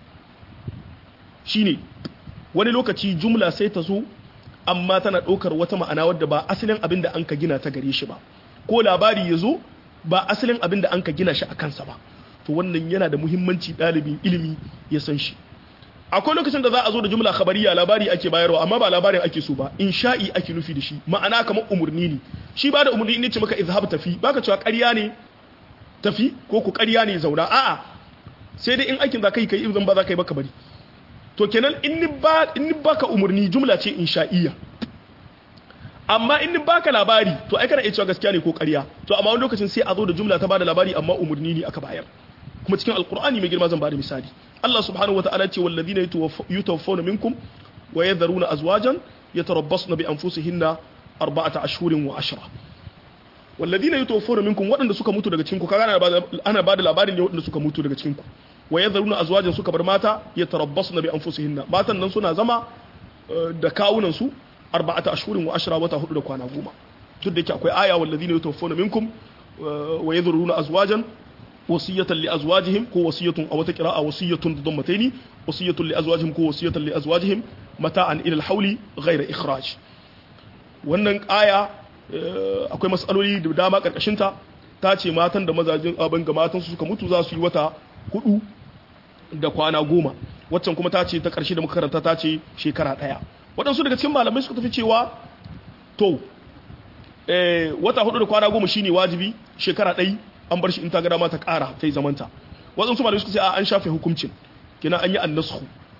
shine wani lokaci jumla sai ta zo amma tana ɗaukar wata ma'ana wadda ba asalin abin da an ka gina ta gare shi ba ko labari ya zo ba asalin abin da an ka gina shi a kansa ba to wannan yana da muhimmanci ɗalibin ilimi ya san shi akwai lokacin da za a zo da jumla khabariya labari ake bayarwa amma ba labarin ake so ba insha'i ake nufi da shi ma'ana kamar umurni ne shi ba da umurni ne ce maka izhab tafi baka cewa ƙarya ne tafi ko ku ƙarya ne zauna a'a sai dai in aikin za ka yi kai in zan ba za ka yi baka bari to kenan in ni baka umarni jumla ce insha'iyya amma in ni baka labari to ai kana iya cewa gaskiya ne ko ƙarya to amma wani lokacin sai a zo da jumla ta bada labari amma umarni ne aka bayar kuma cikin alkur'ani mai girma zan bada misali Allah subhanahu wataala ce walladina yutawaffawna minkum wa yadharuna azwajan yatarabbasna bi anfusihinna arba'ata ashhurin wa ashra walladina yutawaffawna minkum waɗanda suka mutu daga cikin ku kaga ana bada labarin ne waɗanda suka mutu daga cikin ku wa yadharuna azwajan suka bar mata yatarabbasna bi anfusihinna matan nan suna zama da kawunan su arba'ata ashhurin wa ashra wata hudu da kwana goma duk da yake akwai aya walladina yatawaffawna minkum wa yadharuna azwajan wasiyatan li azwajihim ko wasiyatun aw wata qira'a wasiyatun da dammataini wasiyatun li azwajihim ko wasiyatan li azwajihim mata'an ila al-hawli ghayra ikhraj wannan aya akwai matsaloli da dama karkashin ta ta ce matan da mazajin abin ga matan su suka mutu za su yi wata hudu da kwana goma waccan kuma ta ce ta ƙarshe da muka karanta ta ce shekara ɗaya waɗansu daga cikin malamai suka tafi cewa to wata hudu da kwana goma shine wajibi shekara ɗai an bar shi in ta ga dama ta ƙara ta yi zamanta waɗansu malamai suka ce a an shafe hukuncin kina an yi annasku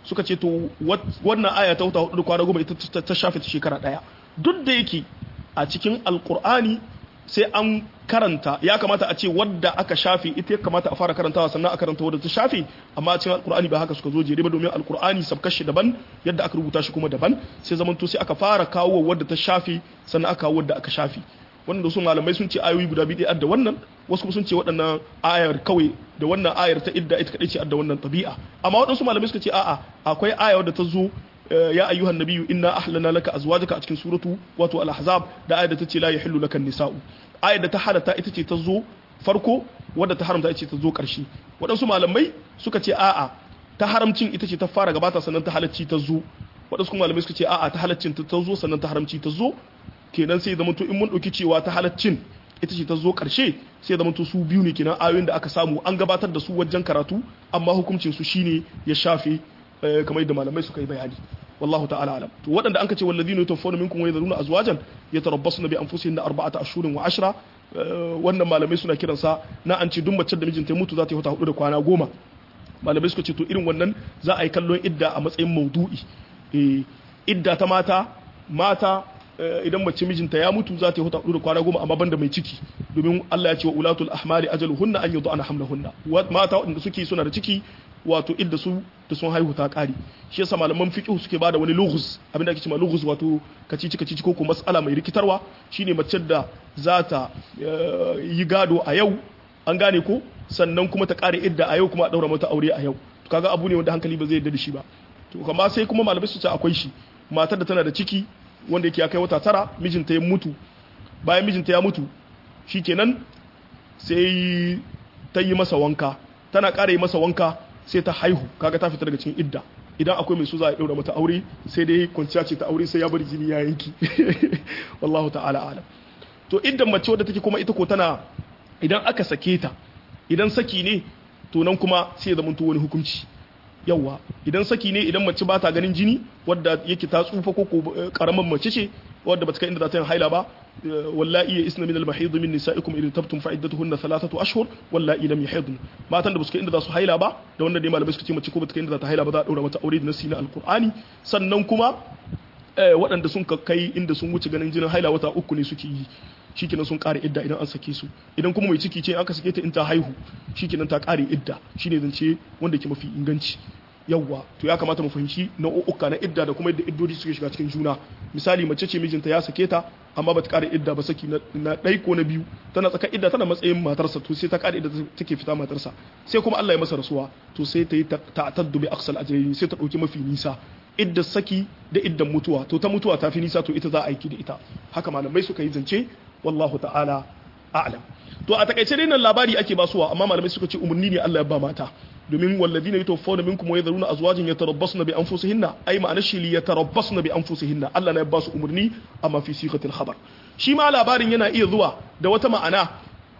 suka ce to wannan aya ta wata hudu kwana goma ita ta shafe ta shekara daya duk da yake a cikin alkur'ani sai an karanta ya kamata a ce wadda aka shafe ita ya kamata a fara karantawa sannan a karanta wadda ta shafe amma a cikin alkur'ani ba haka suka zo jere ba domin alkur'ani sabkar shi daban yadda aka rubuta shi kuma daban sai zamanto sai aka fara kawo wadda ta shafe sannan aka kawo wadda aka shafe wanda su malamai sun ce ayoyi guda biyu da wannan wasu kuma sun ce waɗannan ayar kawai da wannan ayar ta idda ita kadai ce da wannan tabi'a amma waɗansu malamai suka ce a'a akwai aya wadda ta zo ya ayyuhan nabiyyu inna ahlana laka azwajaka a cikin suratu wato al-ahzab da ayar da ta ce la yahillu laka nisa'u ayar da ta halatta ita ce ta zo farko wadda ta haramta ita ce ta zo ƙarshe waɗansu malamai suka ce a'a ta haramcin ita ce ta fara gabata sannan ta halacci ta zo waɗansu kuma malamai suka ce a'a ta halaccin ta zo sannan ta haramci ta zo kenan sai zama to in mun ɗauki cewa ta halaccin ita ce ta zo ƙarshe sai zama to su biyu ne kenan ayoyin da aka samu an gabatar da su wajen karatu amma hukuncin su shine ya shafe kamar yadda malamai suka yi bayani wallahu ta'ala alam to waɗanda an ka ce walladhina yatawaffawna minkum wa yadhuruna azwajan yatarabbasuna bi anfusihinna arba'ata ashhurin wa ashra wannan malamai suna kiransa na an ce duk mace da mijinta ya mutu za ta yi wata hudu da kwana goma malamai suka ce to irin wannan za a yi kallon idda a matsayin maudu'i idda ta mata mata idan mace mijinta ya mutu za ta yi wata hudu da kwana goma amma banda mai ciki domin Allah ya ce wa ulatul ahmali ajaluhunna an yudana hamlahunna mata waɗanda suke suna da ciki wato idda su da sun haihu ta kare shi yasa malaman fiqh suke bada wani lughuz abinda ake cewa lughuz wato kacici kacici ko kuma mas'ala mai rikitarwa shine mace da za ta yi gado a yau an gane ko sannan kuma ta kare idda a yau kuma a daura mata aure a yau to kaga abu ne wanda hankali ba zai yarda da shi ba to kuma sai kuma malamai su ce akwai shi matar da tana da ciki wanda yake ya kai wata tara mijinta ya mutu bayan mijinta ya mutu shikenan sai ta yi masa wanka tana ƙara yi masa wanka sai ta haihu kaga ta fita daga cikin idda idan akwai mai so za a ɗaura mata aure sai dai kwanciya ce ta aure sai ya bari jini ya yanki wallahu ta'ala alam to iddan mace wadda take kuma ita ko tana idan aka sake ta idan saki ne to nan kuma sai ya zama wani hukunci yawa idan saki ne idan mace ba ta ganin jini wadda yake ta tsufa ko karaman mace ce wadda ba ta kai inda za ta yin haila ba wallahi ya isna min al-mahid min nisa'ikum in tabtum fa iddatuhunna thalathatu ashhur wallahi lam yahidun matan da ba su kai inda za su haila ba da wanda dai malamai suka ce mace ko ba ta kai inda za ta haila ba za a daura mata aure da nasi na alqur'ani sannan kuma waɗanda sun kai inda sun wuce ganin jinin haila wata uku ne suke yi shikenan sun kare idda idan an sake su idan kuma mai ciki ce aka sake ta in ta haihu shikenan ta kare idda shine zance wanda ke mafi inganci yawwa to ya kamata mu fahimci nau'uka na idda da kuma yadda iddodi suke shiga cikin juna misali mace ce mijinta ya sake ta amma bata kare idda ba saki na ɗai ko na biyu tana tsaka idda tana matsayin matarsa to sai ta kare idda take fita matarsa sai kuma Allah ya masa rasuwa to sai ta yi ta'taddu bi aqsal ajrayn sai ta dauki mafi nisa idda saki da iddan mutuwa to ta mutuwa ta fi nisa to ita za a aiki da ita haka malamai suka yi zance wallahu ta'ala a'lam to a takaice dai nan labari ake basuwa amma malamai suka ce umarni ne Allah ya ba mata domin walladina yatawaffawna minkum wa yadhuruna azwajan yatarabbasna bi anfusihinna ay ma'ana shi li yatarabbasna bi anfusihinna Allah na ya ba su umarni amma fi sigatil khabar shi ma labarin yana iya zuwa da wata ma'ana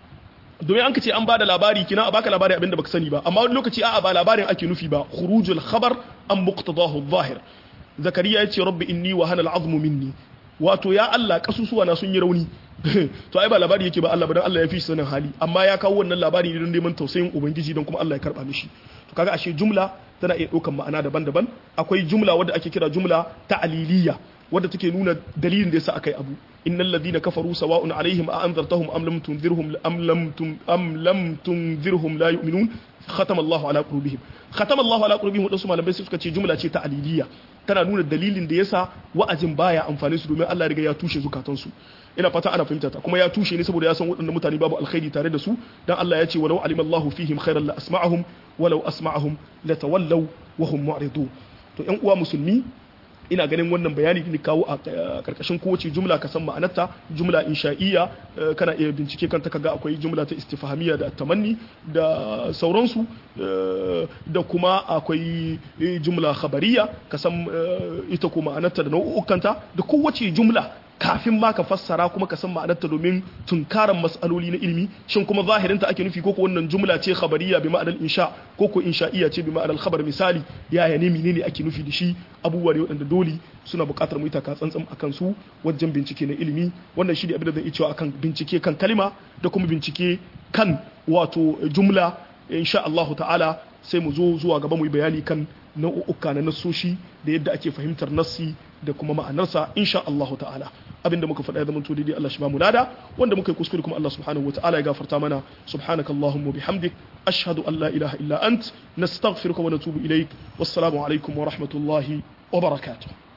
domin an ce an bada labari kina a baka labari abinda baka sani ba amma wani lokaci a'a ba labarin ake nufi ba khurujul khabar an muqtadahu adh-dhahir zakariya yace rabbi inni wa hana al-azmu minni wato ya Allah kasusuwa na sun yi rauni to ai ba labari yake ba Allah ba dan Allah ya fi sanin hali amma ya kawo wannan labari ne don neman tausayin ubangiji don kuma Allah ya karba mishi to kaga ashe jumla tana iya ɗaukan ma'ana daban-daban akwai jumla wadda ake kira jumla ta'aliliya wadda take nuna dalilin da yasa akai abu innal ladina kafaru sawa'un alaihim a anzartahum am lam tunzirhum am lam tum am lam tunzirhum la yu'minun khatama Allahu ala qulubihim khatama Allahu ala qulubihim wadansu malamai suka ce jumla ce ta'aliliya tana nuna dalilin da yasa wa'azin baya amfani su domin Allah ya riga ya tushe zukatansu ina fata ana fahimta ta kuma ya tushe ne saboda ya san waɗannan mutane babu alkhairi tare da su dan Allah ya ce walau alima Allahu fihim khairan la asma'ahum walau asma'ahum la tawallaw wa hum mu'ridun to ƴan uwa musulmi ina ganin wannan bayani da kawo a karkashin kowace jumla ka san ma'anarta jumla insha'iyya kana iya bincike kanta kaga akwai jumla ta istifhamiyya da tamanni da sauransu da kuma akwai jumla khabariya ka san ita ko ma'anarta da nau'ukanta da kowace jumla kafin ma ka fassara kuma ka san ma'anarta domin tunkaran mas'aloli na ilimi shin kuma zahirinta ake nufi ko ko wannan jumla ce khabariya bi ma'anar insha ko ko insha'iyya ce bi ma'anar khabar misali yaya ne menene ake nufi da shi abubuwa ne waɗanda dole suna buƙatar mu yi taka tsantsan akan su wajen bincike na ilimi wannan shi ne abin da zan iya cewa akan bincike kan kalima da kuma bincike kan wato jumla insha Allah ta'ala sai mu zo zuwa gaba mu yi bayani kan nau'uka na nassoshi da yadda ake fahimtar nassi da kuma ma'anarsa insha Allah ta'ala abinda muka faɗa ya zama to daidai Allah shi ba mu lada wanda muka yi kuskure kuma Allah subhanahu wa ta'ala ya gafarta mana subhanaka allahumma bihamdik ashhadu an la ilaha illa ant nastaghfiruka wa natubu ilaik wassalamu alaikum wa rahmatullahi wa barakatuh